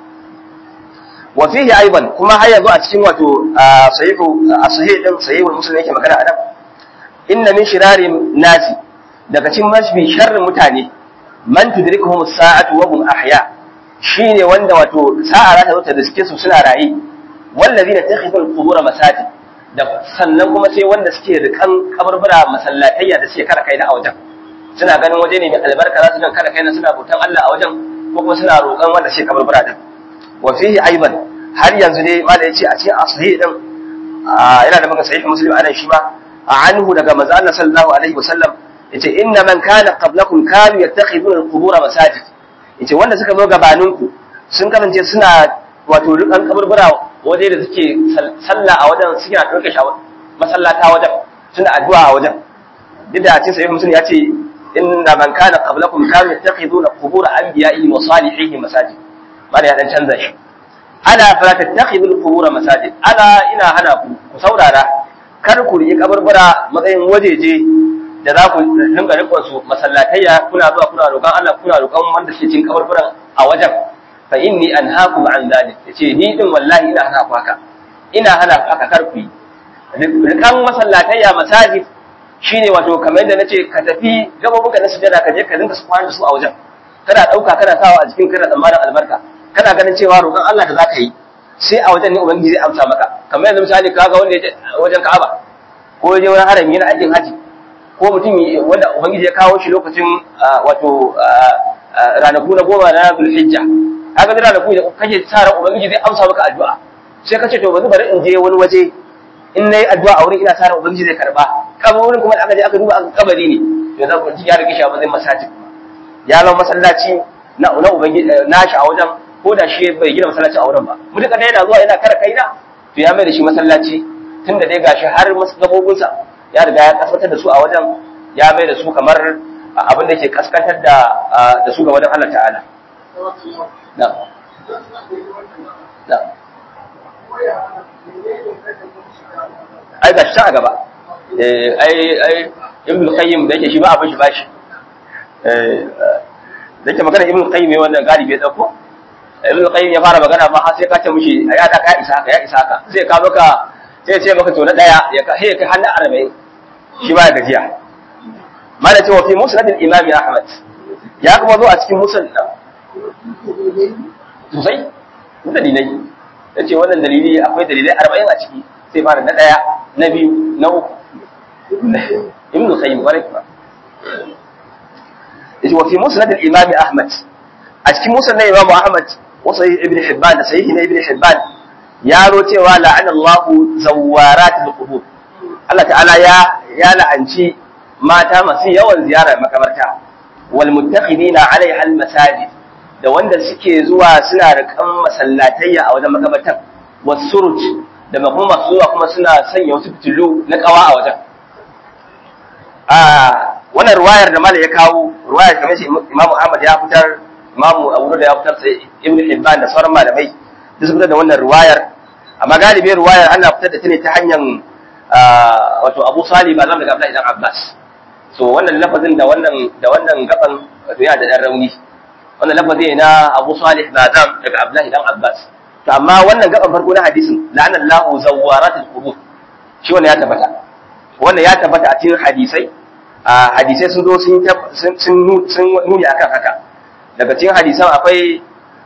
wa fihi aiban kuma har yanzu a cikin wato sahihu as-sahih din sahihul muslim yake magana a nan inna min shirari nasi daga cikin mafi sharrin mutane man tudrikuhum as-sa'atu wa hum ahya shine wanda wato sa'a za ta zo ta riske su suna raye wallazina takhidul qubur masajid da sannan kuma sai wanda suke rikan kabarbura masallatayya da suke kara kai na a wajen suna ganin waje ne mai albarka za su dan kara kai na suna bautan Allah a wajen ko kuma suna roƙon wanda suke kabarbura din wa fihi aiban har yanzu ne ma da yace a cikin asahih din yana da maka sahih muslim anan shi ma anhu daga manzo Allah sallallahu alaihi wasallam yace inna man kana qablakum kanu yattakhiduna al-qubur masajid yace wanda suka zo gabaninku sun kasance suna wato rikan kaburbura waje da suke sallah a wajen suke na ɗauke shi masallata wajen suna addu'a a wajen duk da cikin sahih muslim yace inna man kana qablakum kanu yattakhiduna qubur anbiya'ihim wa salihihim masajid bada ya dan canza shi ala fala tattakhidul qubur masajid ala ina hana ku ku saurara kar ku riƙi kaburbura matsayin wajeje da za ku dinga rikon su masallatayya kuna zuwa kuna roƙon Allah kuna roƙon wanda suke cikin kaburburan a wajen fa inni anhaakum an dhalik yace ni din wallahi ina hana ku haka ina hana ku haka kar ku yi rikan masallatayya masajid shine wato kamar yadda nace ka tafi gababuka na sujada ka je ka dinga su kwana su a wajen kana ɗauka kana sawa a cikin kana tsammanin albarka kana ganin cewa roƙon Allah da zaka yi sai a wajen ne ubangiji zai amsa maka kamar yanzu misali kaga wanda ya wajen Ka'aba ko ya je wurin harami na aikin haji ko mutum wanda ubangiji ya kawo shi lokacin wato ranaku na goma na Zulhijja kaga da ranaku da kake sa ran ubangiji zai amsa maka addu'a sai kace to bari bari in je wani waje in nayi addu'a a wurin ina sa ran ubangiji zai karba kamar wurin kuma da aka je aka duba aka kabari ne to za ku ji ya rike shi a matsayin masajid ya zama masallaci na na ubangiji nashi a wajen ko da shi bai gina masallaci a wurin ba mutuka dai yana zuwa yana kara kaina to ya mai da shi masallaci tunda dai gashi har gabobinsa ya riga ya kaskantar da su a wajen ya mai da su kamar abin da ke kaskantar da da su ga wajen Allah ta'ala na na ai ga shi a gaba eh ai ai ibn qayyim da yake shi ba abin shi bashi eh da yake magana ibn qayyim wannan galibi ya dauko ibn qayyim ya fara magana ma har sai ka ce mishi ya da ka isa ka ya isa ka sai ka maka sai ya ce maka to na daya ya ka sai kai hannu 40 shi ba ya gajiya mana ce wa fi musnad al-imam ahmad ya kuma zo a cikin musnad sosai dalilai yace wannan dalili akwai dalilai 40 a ciki sai fara na daya na biyu na uku ibn qayyim bare ba yace wa fi musnad al-imam ahmad a cikin musnad imam ahmad wa sahih ibn hibban da sahih ibn hibban ya ro cewa la'ana Allah zawarat al-qubur Allah ta'ala ya ya la'anci mata masu yawan ziyara makabarta wal muttaqidina 'alayha al-masajid da wanda suke zuwa suna da kan masallatayya a wajen makabartar wasuruj da kuma masu zuwa kuma suna sanya wasu fitilu na kawa a wajen a wannan ruwayar da malai ya kawo ruwayar kamar shi Imam Ahmad ya fitar Imam Abu da ya fitar sai Ibn Hibban da sauran malamai duk su fitar da wannan ruwayar amma galibi ruwayar ana fitar da ta ne ta hanyar wato Abu Salih ba zan daga Abdullahi dan Abbas so wannan lafazin da wannan da wannan gaban wato yana da dan rauni wannan lafazi na Abu Salih Bazam daga Abdullahi dan Abbas to amma wannan gaban farko na hadisin la'ana Allahu zawaratul qubur shi wannan ya tabbata wannan ya tabbata a cikin hadisai a hadisai sun zo sun sun sun nuni akan haka daga cikin hadisan akwai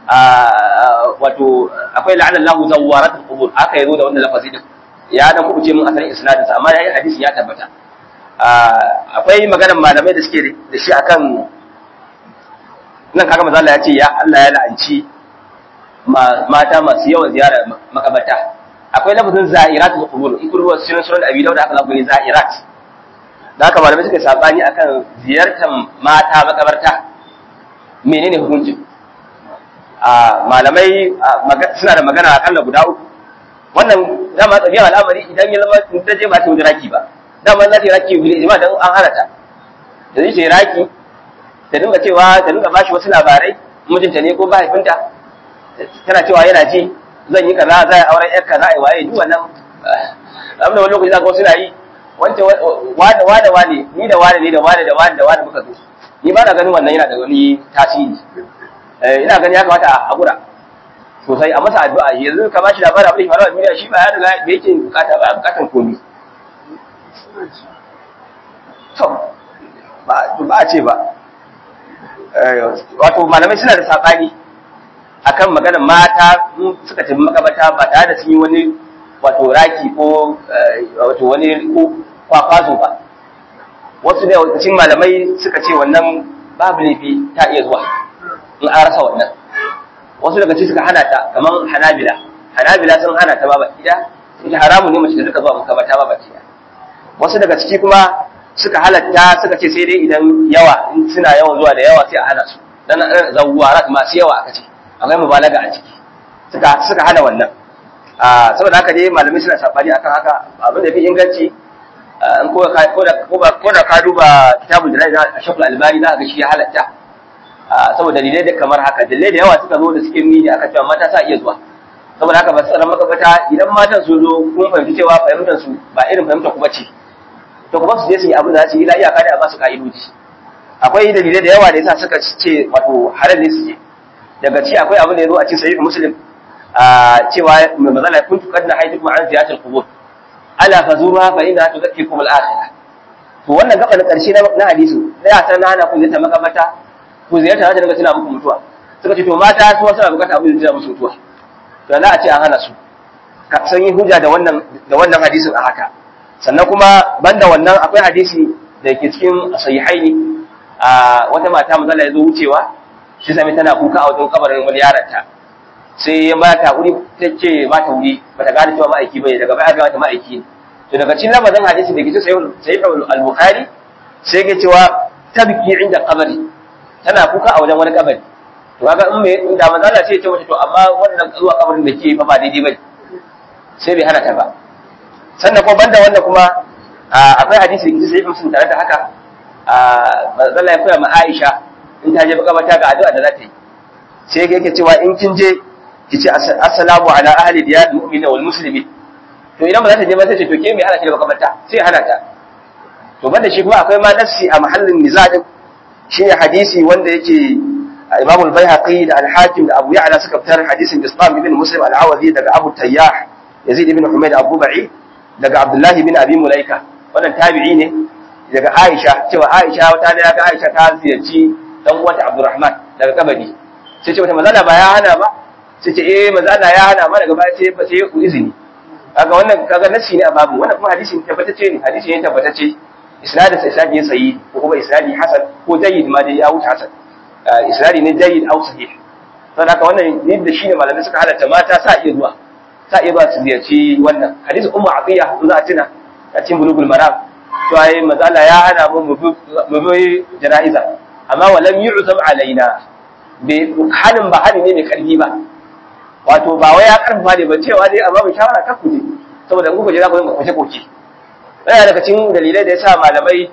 wato akwai la'ana Allahu zawaratul qubur aka yazo da wannan lafazi din ya dan kubuce mun asalin isnadin sa amma yayin hadisin ya tabbata akwai maganar malamai da suke da shi akan nan kaga manzo Allah ya ce ya Allah ya la'anci mata masu yawan ziyara makabarta akwai lafazin za'iratul qubur in kurwa sunan sunan abi dawud aka lafi za'irat da haka malamai suka sabani akan ziyartar mata makabarta menene hukuncin a malamai suna da magana akalla guda uku wannan dama tsabiyar al'amari idan ya zama ta je ba ta wuce raki ba dama za ta yi raki bil ijma dan an hana ta da zai ce raki ta dinga cewa ta dinga bashi wasu labarai mijinta ne ko mahaifinta tana cewa yana ji zan yi kaza za a auren yar kaza ai waye duk wannan abin da wani lokaci zaka wasu na yi wanda wane wane wane ni da wane ne da wane da wane da wane muka zo ni ba na ganin wannan yana da wani tasiri ina ganin ya kamata a hakura sosai a masa addu'a yanzu ka bashi labarin abin da faruwa a duniya shi ba ya riga da yake bukata ba bukatan komi to ba a ce ba wato malamai suna da saɓani akan maganar mata suka tafi makabata ba tare da sun yi wani wato raki ko wato wani kwakwazo ba wasu da cikin malamai suka ce wannan babu laifi ta iya zuwa in an rasa wannan wasu daga cikin suka hana ta kamar hanabila hanabila sun hana ta ba baki da ita haramun ne mace da suka zuwa makabata ba baki da wasu daga ciki kuma suka halatta suka ce sai dai idan yawa in suna yawan zuwa da yawa sai a hana su dan zawwarat masu yawa aka ce akwai mubalaga a ciki suka suka hana wannan a saboda haka dai malamai suna sabani akan haka abin da fi inganci in ko ka ko da ko da ka duba kitabul jalal na shaful albani za ka ga shi ya halatta saboda dalilai da kamar haka dalilai da yawa suka zo da suke nuni aka cewa mata sa iya zuwa saboda haka ba su tsara makabata idan matan su zo kun fahimci cewa fahimtar su ba irin fahimtar kuma ce to kuma su je su yi abin da za su yi la iyaka da ba su ka'idoji akwai dalilai da yawa da yasa suka ce wato halal ne su je daga ci akwai abin da ya zo a cikin sahih muslim a cewa mai mazala kuntu qad nahaytukum an ziyaratil qubur ala fazuruha fa inna tudhakkirukum al-akhirah to wannan gaba na karshe na hadisi da ya san hana ku ta makabata ku ziyarta za ta dinga tuna muku mutuwa suka ce to mata su suna bukata abin da tuna musu mutuwa to za a ce an hana su sun yi hujja da wannan da wannan hadisin a haka sannan kuma banda wannan akwai hadisi da ke cikin sahihaini a wata mata manzala ya zo wucewa shi sami tana kuka a wajen kabarin wani yaronta sai ya ba ta wuri ta ce ba ta wuri ba ta gane cewa ma'aiki bane daga baya ga mata ma'aiki ne to daga cikin lamarin hadisi da ke cikin sahih al-bukhari sai ya cewa tabki inda kabari tana kuka a wajen wani kabari to kaga in me inda manzala sai ya ce mata to amma wannan zuwa kabarin da ke fa ba daidai bane sai bai hana ta ba sannan kuma banda wannan kuma akwai hadisi da ke sahih muslim tare da haka manzala ya koya ma Aisha in ta je makamata ga addu'a da za ta yi sai yake cewa in kin je ki ce assalamu ala ahli diyar mu'mina wal muslimin to idan ba za ta je ba sai ce to ke me hana ki da makamata sai hana ta to banda shi kuma akwai ma nassi a mahallin nizadin shine hadisi wanda yake Imam al-Baihaqi da al-Hakim da Abu Ya'la suka fitar hadisin Islam ibn Muslim al-Awazi daga Abu Tayyah Yazid ibn Humayd Abu Ba'i daga Abdullah ibn Abi Mulaika wannan tabi'i ne daga Aisha cewa Aisha wata da ga Aisha ta ziyarci dan uwanta Abdurrahman daga kabari sai ce wata manzala ba ya hana ba sai ce eh manzala ya hana ma daga baya sai ba sai ku izini kaga wannan kaga nasi ne a babu wannan kuma hadisi ne tabbatacce ne hadisi ne tabbatacce isnadin sa isnadi ne sahihi ko kuma isnadi hasan ko jayyid ma dai ya wuce hasan isnadi ne jayyid au sahih don haka wannan ne da shine malamai suka halatta mata sa iya zuwa sa iya zuwa su ziyarci wannan hadisi ummu aqiya za a tuna a cikin bulugul maram to ai manzala ya hana mu mu bi jana'iza amma walam yu'zam alaina bai hanin ba hani ne mai karfi ba wato ba wai ya karfafa ne ba cewa dai amma bai shawara ta kuje saboda in kuka je za ku dinga kwace koke yana daga cikin dalilai da yasa malamai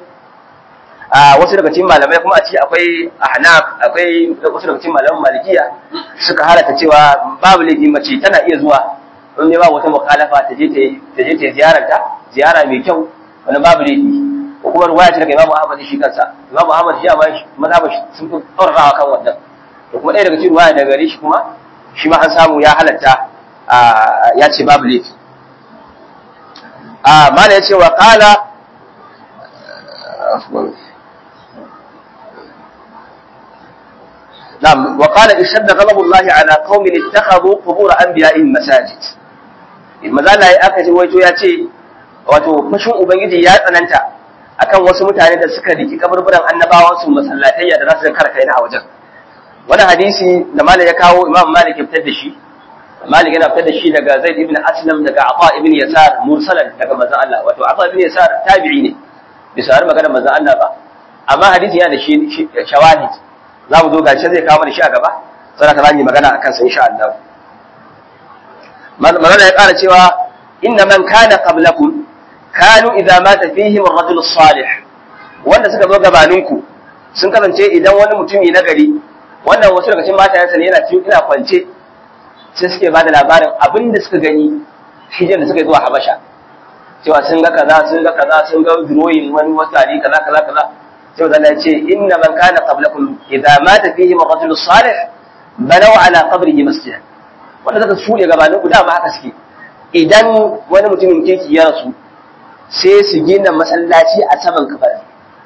a wasu daga cikin malamai kuma a ciki akwai ahnaf akwai wasu daga cikin malaman malikiya suka halata cewa babu laifi mace tana iya zuwa in ne ba wata mukhalafa ta je ta je ta ziyararta ziyara mai kyau wani babu laifi ko kuma ruwaya ce daga Imam Ahmad shi kansa Imam Ahmad shi amma mazhabin sun fi tsaurawa kan wannan to kuma ɗaya daga cikin ruwaya daga gare shi kuma shi ma an samu ya halatta ya ce babu laifi a mala ya ce wa qala نعم وقال اشتد غضب الله على قوم اتخذوا قبور انبيائهم مساجد mazala ya aka ji waito ya ce wato fashin ubangiji ya tsananta akan wasu mutane da suka riki kaburburan annabawan su masallatayya da za su karkai na a wajen wani hadisi da malik ya kawo imam malik ya fitar da shi malik yana fitar da shi daga zaid ibn aslam daga ata ibn yasar mursalan daga manzon Allah wato ata ibn yasar tabi'i ne bisa har magana manzon Allah ba amma hadisi yana da shi shawahid za mu zo gashi zai kawo da shi a gaba sai ka zani magana akan sa insha Allah magana ya ƙara cewa inna man kana qablakum kanu idza mata fihim ar-rajul salih wanda suka zo gabaninku sun kasance idan wani mutumi na gari wannan wasu daga cikin matayensa ne yana cikin ina kwance sai suke ba da labarin abin da suka gani hijira da suka yi zuwa habasha cewa sun ga kaza sun ga kaza sun ga drawing wani wasari kaza kaza kaza sai wanda ya ce inna man kana qablakum idza mata fihim ar-rajul salih banaw ala qabrihi masjidan wanda suka shuɗe gabanin ku dama haka suke idan wani mutumin kirki ya rasu sai su gina masallaci a saman kabarin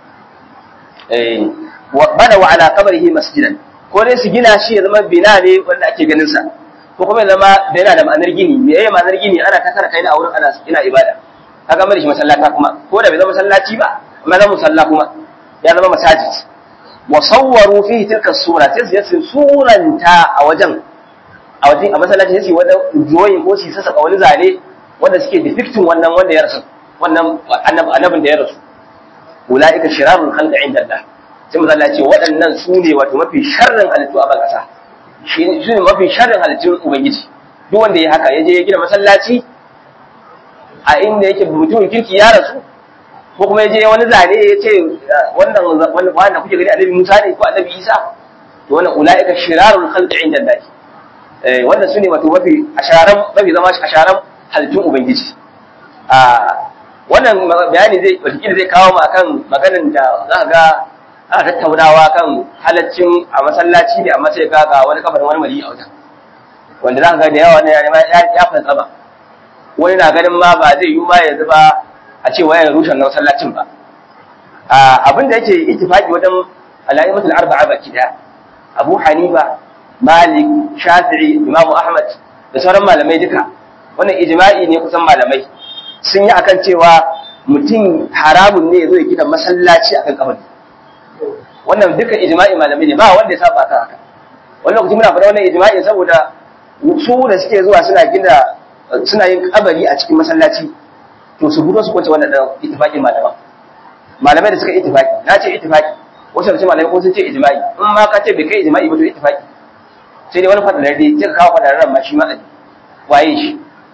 bana wa ala kabrihi masjidan ko dai su gina shi ya zama bina ne wanda ake ganin sa ko kuma ya zama da yana da ma'anar gini me yayi ma'anar gini ana ta kara kai a wurin ana ina ibada kaga mai shi masallata kuma ko da bai zama masallaci ba amma zama musalla kuma ya zama masajid wa sawwaru fihi tilka sura sai su suranta a wajen a wajen a masallaci sai wani drawing ko su saka wani zane wanda suke depicting wannan wanda ya rasu wannan annabin da ya rasu ulaika shirarul khalqi inda Allah sai manzo Allah ya ce waɗannan su ne wato mafi sharrin halittu a bakasa shi ne mafi sharrin halittun ubangiji duk wanda ya haka ya je ya gina masallaci a inda yake mutumin kirki ya rasu ko kuma ya je wani zane ya ce wannan wannan kuke gani annabi Musa ne ko annabi Isa to wannan ulaika shirarul khalqi inda Allah eh wannan sune wato mafi asharan mafi zama asharan halittun ubangiji a wannan bayani zai wataƙila zai kawo mu akan maganin da za ka ga aka tattaunawa kan halaccin a masallaci ne amma sai ga ga wani kabarin wani mali a wajen wanda za ka ga da yawa ne ya ya fantsama wani na ganin ma ba zai yi ma yanzu ba a ce wayan rushen na masallacin ba abin da yake ittifaqi wajen alaimatul arba'a baki daya Abu Hanifa Malik Shafi'i Imam Ahmad da sauran malamai duka wannan ijma'i ne kusan malamai sun yi akan cewa mutum haramun ne zo ya gina masallaci akan kabari wannan duka ijma'i malamai ne ba wanda ya saba akan haka wannan lokaci muna faɗa wannan ijma'i saboda su da suke zuwa suna gina suna yin kabari a cikin masallaci to su fito su kwace wannan da ittifaqin malaman malamai da suka ittifaqi na ce ittifaqi wasu da ce malamai ko sun ce ijma'i in ma ka ce bai kai ijma'i ba to ittifaqi sai dai wani fadalar dai sai ka kawo fadalar ma shi ma waye shi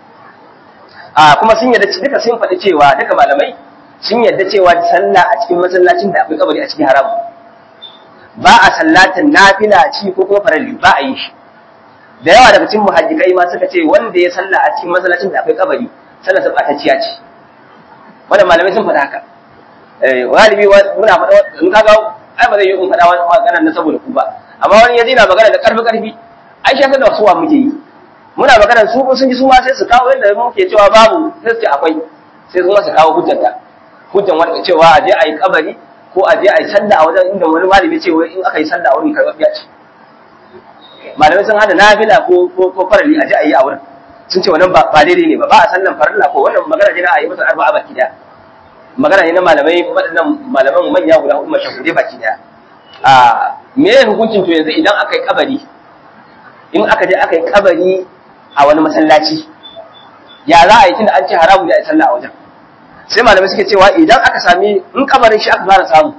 a kuma sun yadda duka sun faɗi cewa duka malamai sun yadda cewa sallah a cikin masallacin da akwai kabari a cikin haramu ba a sallatin nafila ci ko kuma faralli ba a yi shi da yawa daga cikin muhajjikai ma suka ce wanda ya salla a cikin masallacin da akwai kabari sallar sa ɓatacciya ce wannan malamai sun faɗa haka galibi muna faɗa in kaga ai ba zai yi in faɗa wani magana na saboda ku ba amma wani ya na magana da ƙarfi ƙarfi ai shi da wasu wa muke yi muna magana su sun ji su ma sai su kawo yadda muke cewa babu sai su ce akwai sai su ma su kawo hujjanta hujjan wanda cewa a je a yi kabari ko a je a yi sallah a wajen inda wani malami ce wai in aka yi sallah a wurin karɓaɓɓiya ce malamai sun hada nafila ko ko ko farali a je a yi a wurin sun ce wannan ba daidai ne ba ba a sallan farilla ko wannan magana ne na a yi masa arba'a baki daya magana ne na malamai waɗannan malaman manya guda hudu mashahurai baki daya a me hukuncin to yanzu idan aka yi kabari in aka je aka yi kabari a wani masallaci ya za a yi tunda an ce haramu ne a yi sallah a wajen sai malamai suke cewa idan aka sami in kabarin shi aka fara samu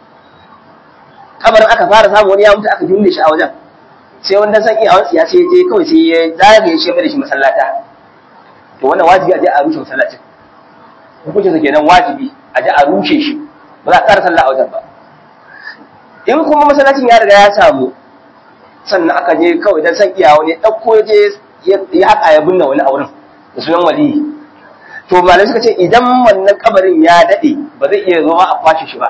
kabarin aka fara samu wani ya mutu aka jumle shi a wajen sai wanda san iya wani ya sai je kawai sai ya zagaye shi mai da shi masallata to wannan wajibi a je a rushe masallacin hukuncin sa kenan wajibi a je a rushe shi ba za a ƙara sallah a wajen ba in kuma masallacin ya riga ya samu sannan aka je kawai dan san iya wani ɗauko je ya haƙa ya binne wani a wurin da sunan waliyi to malamai suka ce idan wannan kabarin ya daɗe ba zai iya zama a kwashe shi ba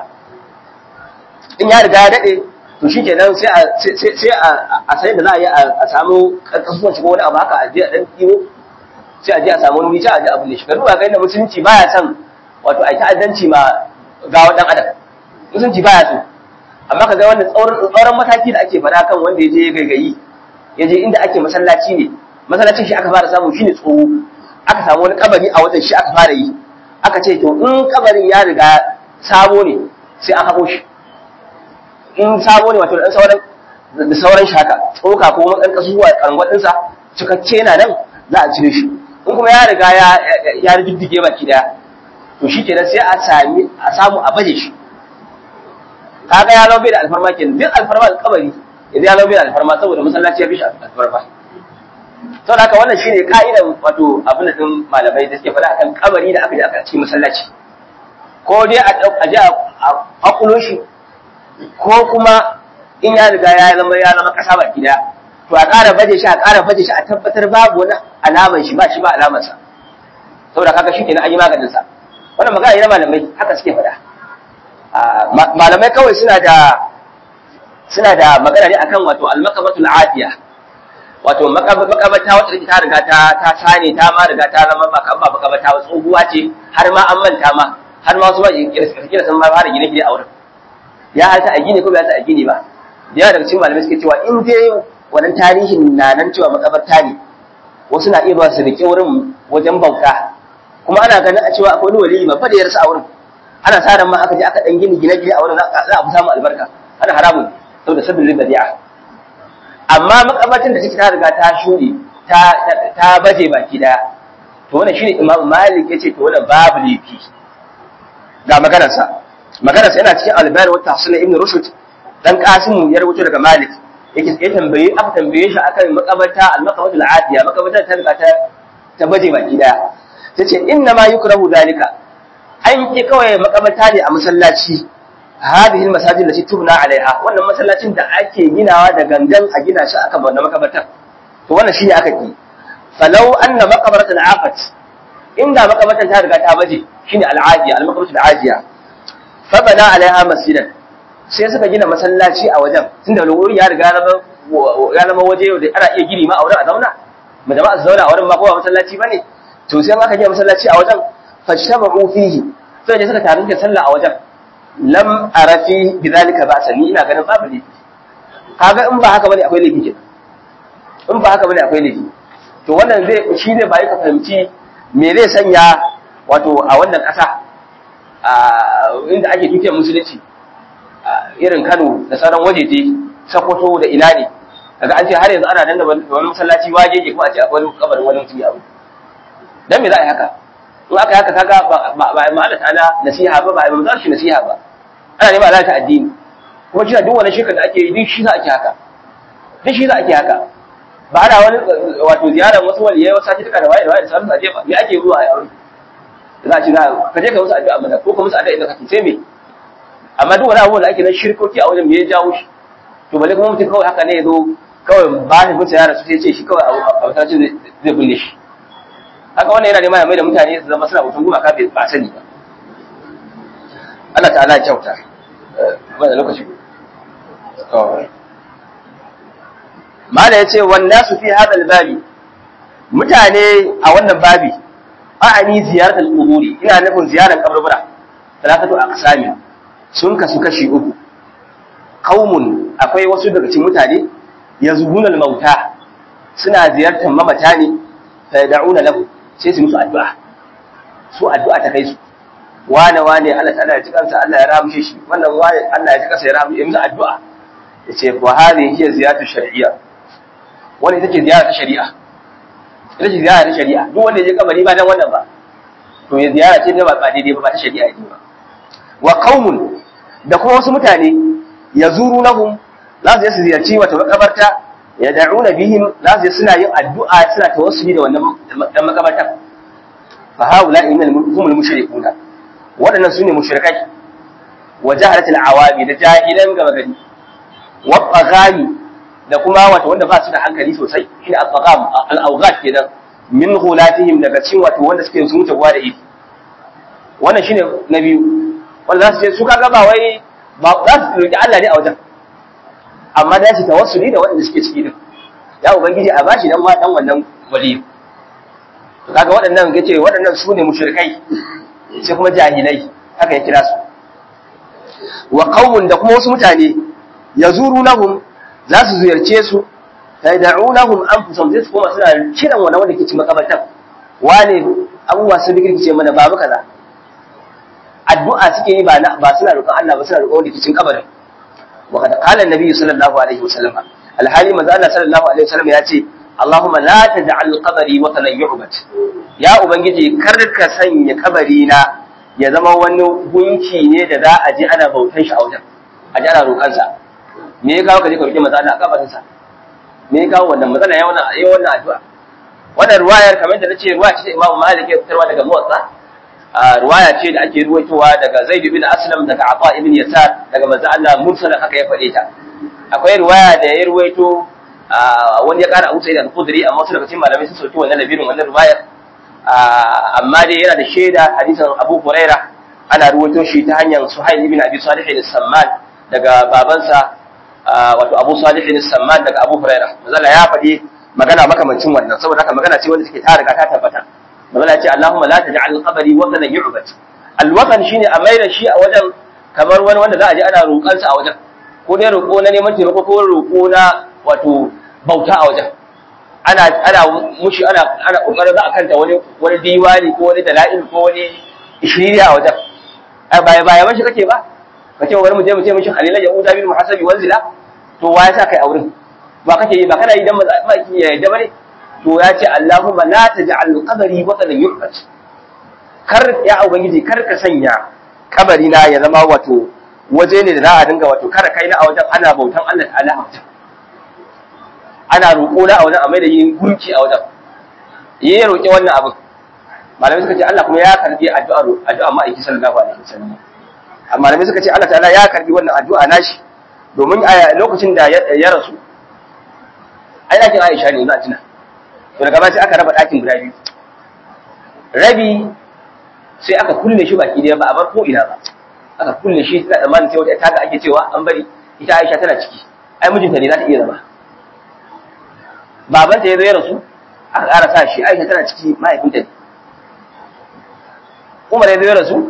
in ya riga ya daɗe to shi kenan sai a sai a sai da za a yi a samu kasuwan shi ko wani abu haka a je a dan ɗiwo sai a je a samu wani sai a je abin da shi karuwa ga inda musulunci baya son wato a yi ta'addanci ma gawa dan adam musulunci baya so amma ka ga wannan tsauran mataki da ake faɗa kan wanda ya je ya gaigayi ya je inda ake masallaci ne masallacin shi aka fara samu shine tsoho aka samu wani kabari a wajen shi aka fara yi aka ce to in kabarin ya riga sabo ne sai an haƙo shi in sabo ne wato da sauran da sauran shi haka tsoka ko ɗan kasuwa karangwar ɗinsa cikakke na nan za a cire shi in kuma ya riga ya ya riddige baki daya to shi kenan sai a sami a samu a baje shi kaga ya laube da alfarma kenan duk alfarma kabari idan ya laube da alfarma saboda masallaci ya fi shi alfarma sau haka wannan shine ka'idan wato abin da din malamai da suke faɗa akan kabari da aka je aka cikin masallaci ko dai a je a hakulo shi ko kuma in ya riga ya zama ya zama kasa baki daya to a ƙara baje shi a ƙara baje shi a tabbatar babu wani alaman shi ba shi ba alaman sa saboda kaga shi kenan an yi maganin sa wannan magana ne na malamai haka suke faɗa malamai kawai suna da suna da magana ne akan wato al-maqamatul atiya wato makabata wacce take ta riga ta ta sane ta ma riga ta zama ba kan ba makabata ba tsohuwa ce har ma an manta ma har ma wasu ba kira sun ma fara gine gine a wurin ya halta a gine ko bai halta a gine ba da yawa daga cikin malamai suke cewa in dai wannan tarihin na nan cewa makabarta ne wasu na iya ba su rike wurin wajen bauta kuma ana ganin a cewa akwai wani waliyi babba da ya rasa a wurin ana sa ran ma aka je aka dan gini gine gine a wurin za a fi samu albarka ana haramun saboda sabbin badi'a amma makabatin da take ta riga ta shuɗe ta ta baje baki daya to wannan shine Imam Malik yace to wannan babu lifi ga maganar sa maganar sa yana cikin al-Bari wa Tahsin Ibn Rushd dan Qasim ya rubuto daga Malik yake ya tambaye aka tambaye shi akan makabata al-maqamatul adiya makabata ta riga ta ta baje baki daya tace inna ma yukrahu dalika an ki kawai makabata ne a masallaci هذه المساجد التي تبنى عليها wannan masallacin da ake ginawa da gangan a gina shi akan wannan makabartar to wannan shine aka ki falau anna maqbaratan afat inda makabartan ta riga ta baje shine al'ajiya al-maqbaratu al'ajiya fa bana alaiha masjidan sai suka gina masallaci a wajen tunda wuri ya riga ya zama waje da ana iya gini ma a wurin a zauna mu jama'a su zauna a wurin ma ko masallaci bane to sai aka gina masallaci a wajen fashtabu fihi sai da suka taru da sallah a wajen lam arafi bidhalika ba sani ina ganin babu ne kaga in ba haka bane akwai laifi kenan in ba haka bane akwai laifi to wannan zai shi ne ba ka fahimci me zai sanya wato a wannan ƙasa inda ake tukiyar musulunci irin Kano da sauran wajeje Sokoto da ina ne kaga an ce har yanzu ana danna wani masallaci wajeje kuma a ce akwai kabarin wani mutum ya abu dan me za a yi haka in aka yi haka kaga ba ba ma Allah ta'ala nasiha ba ba ba za shi nasiha ba ana neman Allah ta addini kuma shi duk wani shirka da ake yi duk shi za a ke haka duk shi za a ke haka ba ana wani wato ziyarar wasu waliyai wasu sati da waye da waye da sauran aje ba me ake zuwa a aure za a ci za ka je ka musu addu'a mana ko ka musu addu'a idan kake sai me amma duk wani abu da ake na shirkoki a wajen me ya jawo shi to balle kuma mutum kawai haka ne ya zo kawai ba shi mutum yara su sai ce shi kawai a masallacin zai bulle shi haka wannan yana neman ya mai da mutane su zama suna mutum gumaka bai ba sani ba Allah ta'ala ya kyauta wanda lokaci mala ya ce wanda su fi hadal babi mutane a wannan babi a'ani ziyaratul quburi ina nufin ziyarar kaburbura talakatu aqsami sun kasu kashi uku qaumun akwai wasu daga cikin mutane yazbuna al-mauta suna ziyartar mamata ne fa yad'una lahu sai su musu addu'a su addu'a ta kai su wane wane Allah ta'ala ya ji kansa Allah ya rahmshe shi wannan wane Allah ya ji kansa ya rahmshe musu addu'a yace wa hadhihi hiya ziyaratu shar'iyya wannan ita ce ziyara ta shari'a ita ce ziyara ta shari'a duk wanda ya je kabari ba dan wannan ba to ya ziyara ce ba ba daidai ba ba ta shari'a ne ba wa qaumun da kuma wasu mutane yazurunahum za su je su ziyarci wata makabarta ya da'una bihim za su je suna yin addu'a suna tawassuli da wannan dan makabarta fa haula innal humul mushrikuna wadannan sune mushrikai wa jahalatul awami da jahilan gaba gari wa bagami da kuma wato wanda ba su da hankali sosai shine al-bagam al-awghat kenan min ghulatihim daga cikin wato wanda suke sun wuce gwa da ifi wannan shine na biyu wanda za su ce su kaga ba wai ba za su roki Allah ne a wajen amma da su tawassuli da waɗanda suke ciki din ya ubangiji a bashi dan ma dan wannan wali to kaga waɗannan yace waɗannan su ne mushrikai sai kuma jahilai haka ya kira su wa qaumun da kuma wasu mutane yazurunahum za su ziyarce su tad'unahum anfusahum sai su kuma suna kiran wani wanda ke cikin makabartan wane abubuwa sun rikirkice mana babu kaza addu'a suke yi ba ba suna roƙon Allah ba suna roƙon wanda ke cikin kabarin wa kada qala annabi sallallahu alaihi wasallam alhali manzo Allah sallallahu alaihi wasallam ya ce Allahumma la taj'al qabri wa talan yu'bad ya ubangiji kar ka sanya kabari na ya zama wani gunki ne da za a je ana bautan shi a wajen a ji ana roƙon sa me ya kawo ka je ka roƙi manzo Allah a kabarin sa me ya kawo wannan matsala ya wannan ya wannan addu'a wannan ruwayar kamar da nace ruwaya ce Imam Malik ya fitarwa daga Muwatta ruwaya ce da ake ruwaitowa daga Zaid bin Aslam daga Ata ibn Yasar daga manzo Allah mursalan haka ya faɗe ta akwai ruwaya da ya ruwaito wani ya ƙara Abu Sa'id al-Khudri amma wasu daga cikin malamai sun sauki wannan labirin wannan ruwayar amma dai yana da shaida hadisin Abu Huraira ana ruwaito shi ta hanyar Suhail ibn Abi Salih al-Samman daga babansa wato Abu Salih al-Samman daga Abu Huraira manzo ya faɗi magana makamancin wannan saboda haka magana ce wanda take ta riga ta tabbata magana ce Allahumma la taj'al qabri watanan yu'bad alwatan shine a maida shi a wajen kamar wani wanda za a je ana roƙon sa a wajen ko dai roƙo na neman taimako ko roƙo na wato bauta a wajen ana ana mushi ana ana kokarin za a kanta wani wani diwani ko wani dala'il ko wani ishiriya a wajen ai baya baya mashi kake ba kace wani mu je mu ce mishi halila ya uda bil muhasabi wanzila to wa ya sa kai auren ba kake yi ba kana yi dan ba ki ya yadda bane to ya ce Allahumma la taj'al qabri watanan yu'bad kar ya ubangiji kar ka sanya kabari na ya zama wato waje ne da za a dinga wato kada kai na a wajen ana bautan Allah ta'ala a wajen ana roƙo na a wajen a mai da yin gunki a wajen yi ya roƙi wannan abin malamai suka ce Allah kuma ya karbi addu'a addu'a ma'aiki sallallahu alaihi wasallam malamai suka ce Allah ta'ala ya karbi wannan addu'a nashi domin a lokacin da ya rasu ai ɗakin Aisha ne za a tuna to daga baya sai aka raba ɗakin guda biyu rabi sai aka kulle shi baki ɗaya ba a bar ko ina ba aka kulle shi tana tsammanin sai wata taga ake cewa an bari ita Aisha tana ciki ai mijinta ne za ta iya zama babanta ya zo ya rasu aka ƙara sa shi Aisha tana ciki mahaifinta ne Umar ya zo ya rasu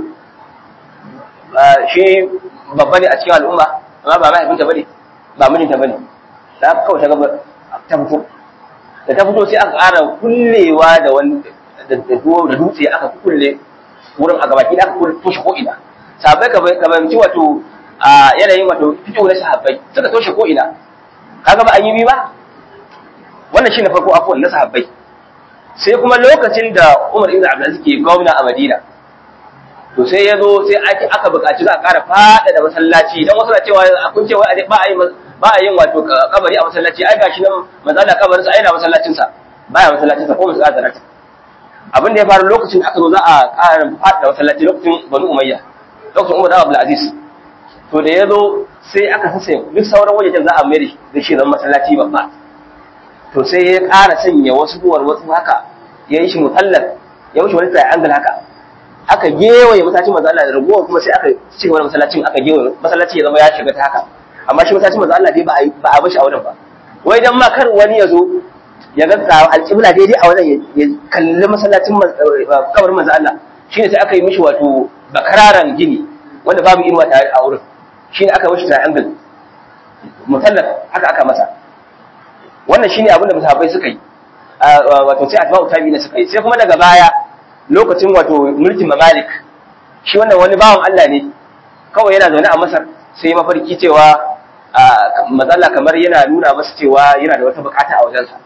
shi babba ne a cikin al'umma amma ba mahaifinta bane ba mijinta bane da aka kawai ta gaba ta fito da ta fito sai aka ƙara kullewa da wani da dutse aka kulle wurin a gabaki da aka kulle toshe ko ina sahabbai ka bayanci wato a yanayin wato fito na sahabbai suka toshe ko ina kaga ba an yi bi ba wannan shine farko afuwan na sahabbai sai kuma lokacin da Umar ibn Abdulaziz ke gwamna a Madina to sai ya zo sai aka buƙaci za a ƙara faɗaɗa masallaci dan wasu na cewa a kun cewa ba a yi ba a yin wato kabari a masallaci ai gashi nan manzala kabarin sa ai na masallacin sa baya masallacin sa ko musu azarata abin da ya faru lokacin aka zo za a ƙara faɗaɗa masallaci lokacin Banu Umayya lokacin Umar ibn Abdulaziz to da ya zo sai aka sassa duk sauran wajejen za a mai da shi zan masallaci babba to sai ya ƙara sanya wasu duwar wasu haka ya yi shi mutallar ya wuce wani triangle haka aka gewaye masallacin manzo Allah da ragowar kuma sai aka ci gaba da masallacin aka gewaye masallaci ya zama ya shiga ta haka amma shi masallacin manzo Allah dai ba a ba a bashi a wurin ba wai dan ma kar wani ya zo ya ga alƙibla daidai a wajen ya kalli masallacin kabarin manzo Allah shine sai aka yi mishi wato bakararan gini wanda babu inuwa tare a wurin shine aka mishi triangle mutallar haka aka masa wannan shine abin da musahabai suka yi wato sai atba'u tabi'ina suka yi sai kuma daga baya lokacin wato mulkin mamalik shi wannan wani bawan Allah ne kawai yana zaune a Masar sai mafarki cewa matsala kamar yana nuna masa cewa yana da wata bukata a wajensa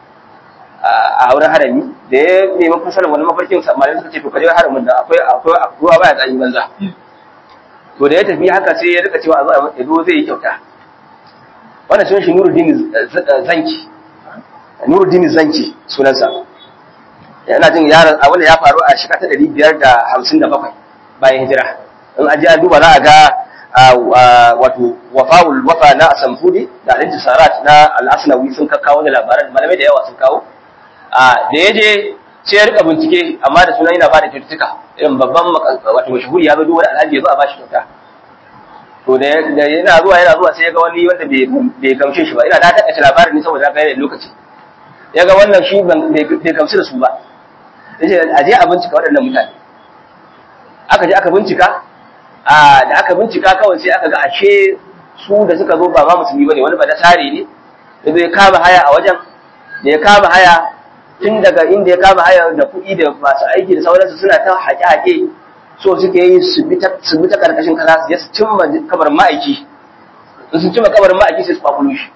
a wurin harami da ya nemi fasalar wani mafarkin malamai suka ce to kaje haramin da akwai akwai ruwa baya tsani banza to da ya tafi haka sai ya rika cewa a zo zai yi kyauta wannan sunan shi Nuruddin Zanki Nuruddin Zanki sunansa yana jin yaron a wanda ya faru a shekara ta ɗari biyar da hamsin da bakwai bayan hijira in an je an duba za a ga wato wafawul wafa na asamfudi da alinti sarat na al'asnawi sun kakkawo da labaran malamai da yawa sun kawo da ya je sai ya rika bincike amma da sunan yana ba da kyaututtuka irin babban wato mashahuri ya zo duk wani alhaji ya zo a bashi kyauta to da yana zuwa yana zuwa sai ya ga wani wanda bai gamshe shi ba ina da taƙaice labarin ne saboda ga lokaci ya ga wannan shi bai gamsu da su ba yace a je a bincika waɗannan mutane aka je aka bincika a da aka bincika kawai sai aka ga ashe su da suka zo ba ma musulmi bane wani ba da sare ne da zai kama haya a wajen da ya kama haya tun daga inda ya kama haya da kuɗi da masu aiki da sauransu suna ta haƙe-haƙe so suke yi su bi ta karkashin kasa su je su cimma kabarin ma'aiki in sun cimma kabarin ma'aiki sai su kwakulo shi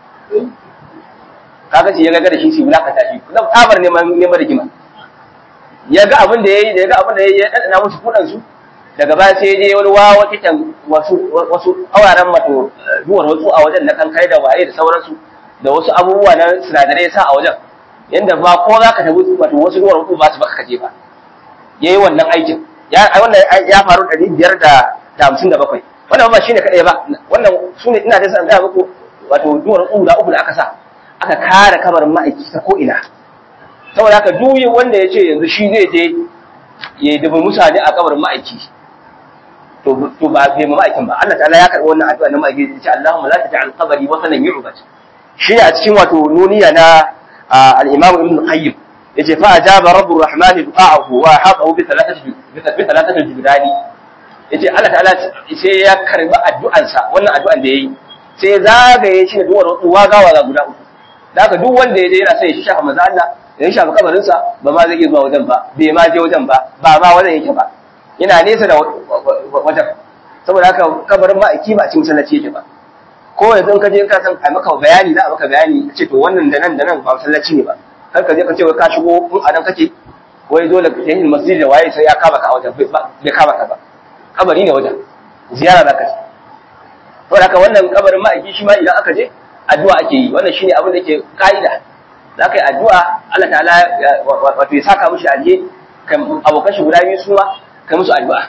kaga ce ya ga da shi su wulakata shi kuma tsabar neman neman rigima ya ga abin da ya yi da ya ga abin da ya yi ya ɗanɗana musu kuɗansu daga baya sai ya je wani wawa kitan wasu wasu awaran mato duwar wasu a wajen na kankai da waye da sauransu da wasu abubuwa na sinadarai sa a wajen yanda ba ko za ka tabi wato wasu duwar wasu ba su baka kaje ba ya yi wannan aikin ya wannan ya faru ɗari biyar da hamsin da bakwai wannan ba shine kaɗai ba wannan su ne ina da san gaya muku wato duwar wasu guda uku da aka sa aka kare kabarin ma'aiki ta ko ina saboda haka duk wanda ya ce yanzu shi zai je ya dubi mutane a kabarin ma'aiki to to ba bai ma ma'aikin ba Allah ta'ala ya karɓi wannan addu'a na ma'aiki ya ce Allahumma la taj'al qabri wasanan yu'bad shi a cikin wato nuniya na al-Imam Ibn Qayyim yace fa ajaba rabbur rahman du'a'ahu wa hadahu bi thalathati bi thalathati jibrani yace Allah ta'ala sai ya karbi addu'ansa wannan addu'an da yayi sai zagaye shi da duwar wagawa ga guda uku da haka duk wanda ya je yana sai ya shafa manzo Allah ya shafa kabarinsa ba ma zai iya zuwa wajen ba bai ma je wajen ba ba ma wajen yake ba yana nesa da wajen saboda haka kabarin ma'aiki ba a cikin masallaci yake ba ko yanzu in ka je in ka san a maka bayani za a maka bayani a ce to wannan da nan da nan ba masallaci ne ba kar ka je ka ce wai ka shigo in a nan kake wai dole ka yi masjid da waye sai ya kama ka a wajen bai kama ka ba kabari ne wajen ziyara za ka ce saboda haka wannan kabarin ma'aiki shi ma idan aka je addu'a ake yi wannan shine abin da ke ka'ida za ka yi addu'a Allah ta'ala wato ya saka mushi alje abokan shi guda biyu su ma kai musu addu'a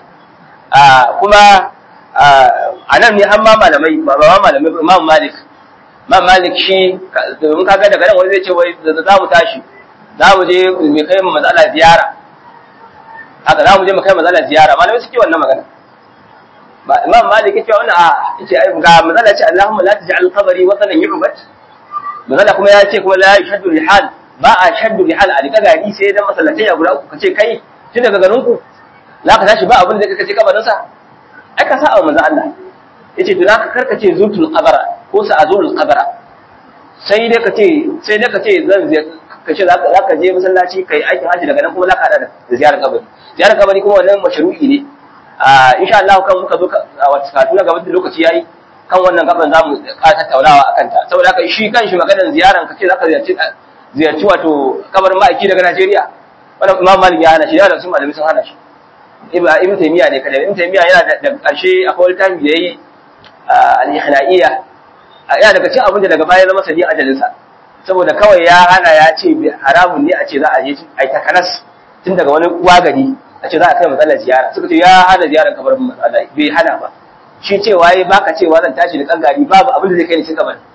kuma a nan ne har ma malamai ba ma malamai imam malik imam malik shi domin kaga daga nan wani zai ce wai za mu tashi za mu je mu kai mu matsala ziyara haka za mu je mu kai matsala ziyara malamai suke wannan magana ba imam malik yace wannan a yace ga matsala ce Allahumma la taj'al qabri wasanan yu'bad matsala kuma ya ce kuma la yashaddu rihal ba a shaddu rihal a dika gari sai dan masallatai ya guda uku kace kai tun daga garin ku za ka tashi ba abin da kace kabarin sa ai ka sa'a manzo Allah yace to zaka karkace zutul qabara ko sa azul qabara sai dai ka ce sai dai ka ce zan ka ce za ka je masallaci kai aikin haji daga nan kuma za ka hada da ziyarar kabari ziyarar kabari kuma wannan mashru'i ne a insha Allah kan muka zo a wata karatu na gaban da lokaci yayi kan wannan gaban za mu ƙara tattaunawa akan ta saboda haka shi kanshi maganar ziyaran ka ce za ka ziyarci ziyarci wato kabarin ma'aiki daga Najeriya wannan Imam Malik ya hana shi da sun malami sun hana shi Ibn Taymiyyah ne kada Ibn Taymiyyah yana da ƙarshe akwai wani tafi da yayi al-Ihna'iyya yana daga cikin abin da daga baya zama sadi ajalinsa saboda kawai ya hana ya ce haramun ne a ce za a je a yi takanas tun daga wani uwa gari a ce za a kai matsalar ziyara suka ce ya hana ziyarar kamar matsala bai hana ba shi cewa ya baka cewa zan tashi da kangari babu abin da zai kai ni cikin kamar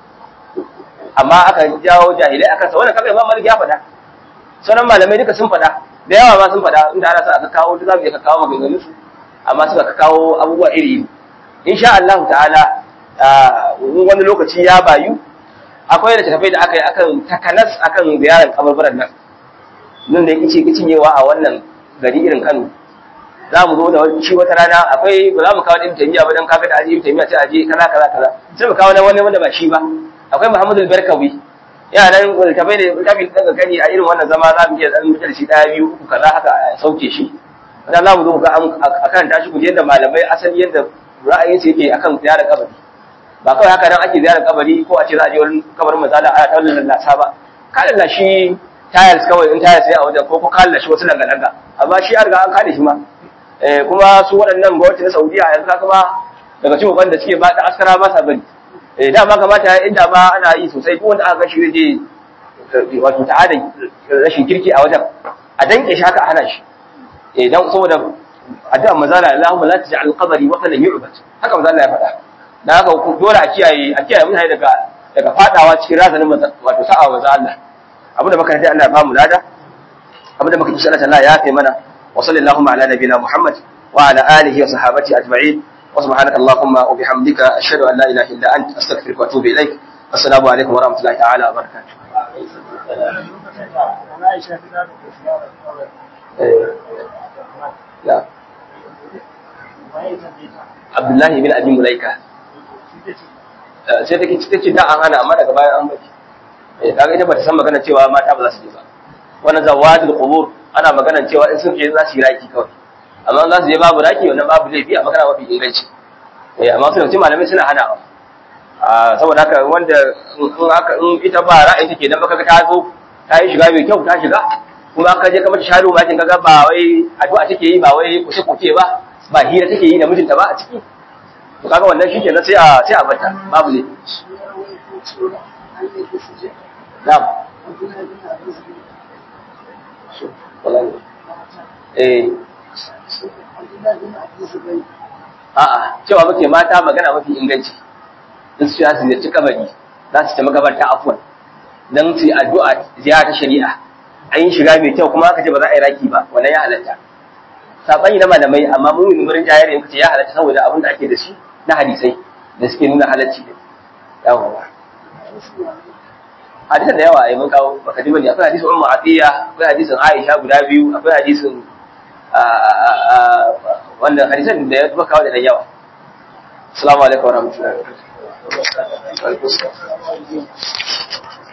amma aka jawo jahilai akan sa wannan kaga Imam Malik ya faɗa sauran malamai duka sun faɗa da yawa ma sun faɗa inda ana sa aka kawo duk za mu iya kawo maganganun su amma suka kawo abubuwa iri iri insha Allah ta'ala wani lokaci ya bayu akwai da tafai da aka yi akan takanas akan ziyarar kabarbaran nan nan da yake ce cinyewa a wannan gari irin Kano za mu zo da shi wata rana akwai ba za mu kawo ɗin tamiya ba don kaga da aje ɗin tamiya sai aje kaza kaza kaza sai mu kawo na wani wanda ba shi ba akwai Muhammadu Barkawi yana nan tafai da littafi da gani a irin wannan zama za mu iya dan mutar shi ɗaya biyu uku kaza haka a sauke shi dan za mu zo ga akan tashi ku je da malamai asali yadda ra'ayinsu yake akan ziyarar kabari ba kawai haka nan ake ziyarar kabari ko a ce za a je wurin kabarin mazala a ta lallasa ba ka lallashi tiles kawai in tiles ne a wajen ko ko ka lallashi wasu langa-langa amma shi ya riga an kare shi ma kuma su waɗannan gwamnati na saudiya yanzu ka kuma daga cikin wanda suke ba da askara ba sa bari dama kamata inda ma ana yi sosai duk wanda aka gashi zai je wato ta'ada rashin kirki a wajen a danke shi haka a hana shi idan saboda addu'a mazala Allahumma la taj'al qabri watanan yu'bad haka mazala ya faɗa da haka dole a kiyaye a kiyaye mutane daga daga fadawa cikin razanin wato sa'a wa Allah abinda muka yi Allah ya bamu lada abinda muka yi Allah Allah ya kai mana wa sallallahu ala nabiyina Muhammad wa ala alihi wa sahabati ajma'in wa subhanaka allahumma wa bihamdika ashhadu an la ilaha illa anta astaghfiruka wa atubu ilaik assalamu alaikum wa rahmatullahi ta'ala wa barakatuh Abdullahi bin Abi Mulaika sai take ta ce da an hana amma daga bayan an baki eh kaga ita bata san magana cewa mata ba za su je ba wannan zawadul qubur ana magana cewa in sun je za su yi raki kawai amma za su je babu raki wannan babu laifi a magana mafi inganci eh amma sun ce malamai suna hanawa a saboda haka wanda in haka in ita ba ra'ayin take dan baka ta zo ta yi shiga mai kyau ta shiga kuma ka je ka mata sharu ma kin kaga ba wai addu'a take yi ba wai kushe kuce ba ba hira take yi da mijinta ba a ciki to kaga wannan shi kenan sai a sai a bata babu ne na'am eh a'a cewa muke mata magana mafi inganci in su ya ziyarci kabari za su ta magabarta afwan dan su yi addu'a ziyara ta shari'a an yi shiga mai kyau kuma aka ce ba za a yi raki ba wannan ya halatta sabani na malamai amma mun yi murin jayar yanku ce ya halatta saboda abin da ake da shi na hadisai da suke nuna halacci ne yawa hadisan da yawa ai mun kawo baka ji bane akwai hadisin ummu atiya akwai hadisin aisha guda biyu akwai hadisin wannan hadisan da ya kawo da yawa assalamu alaikum warahmatullahi wabarakatuh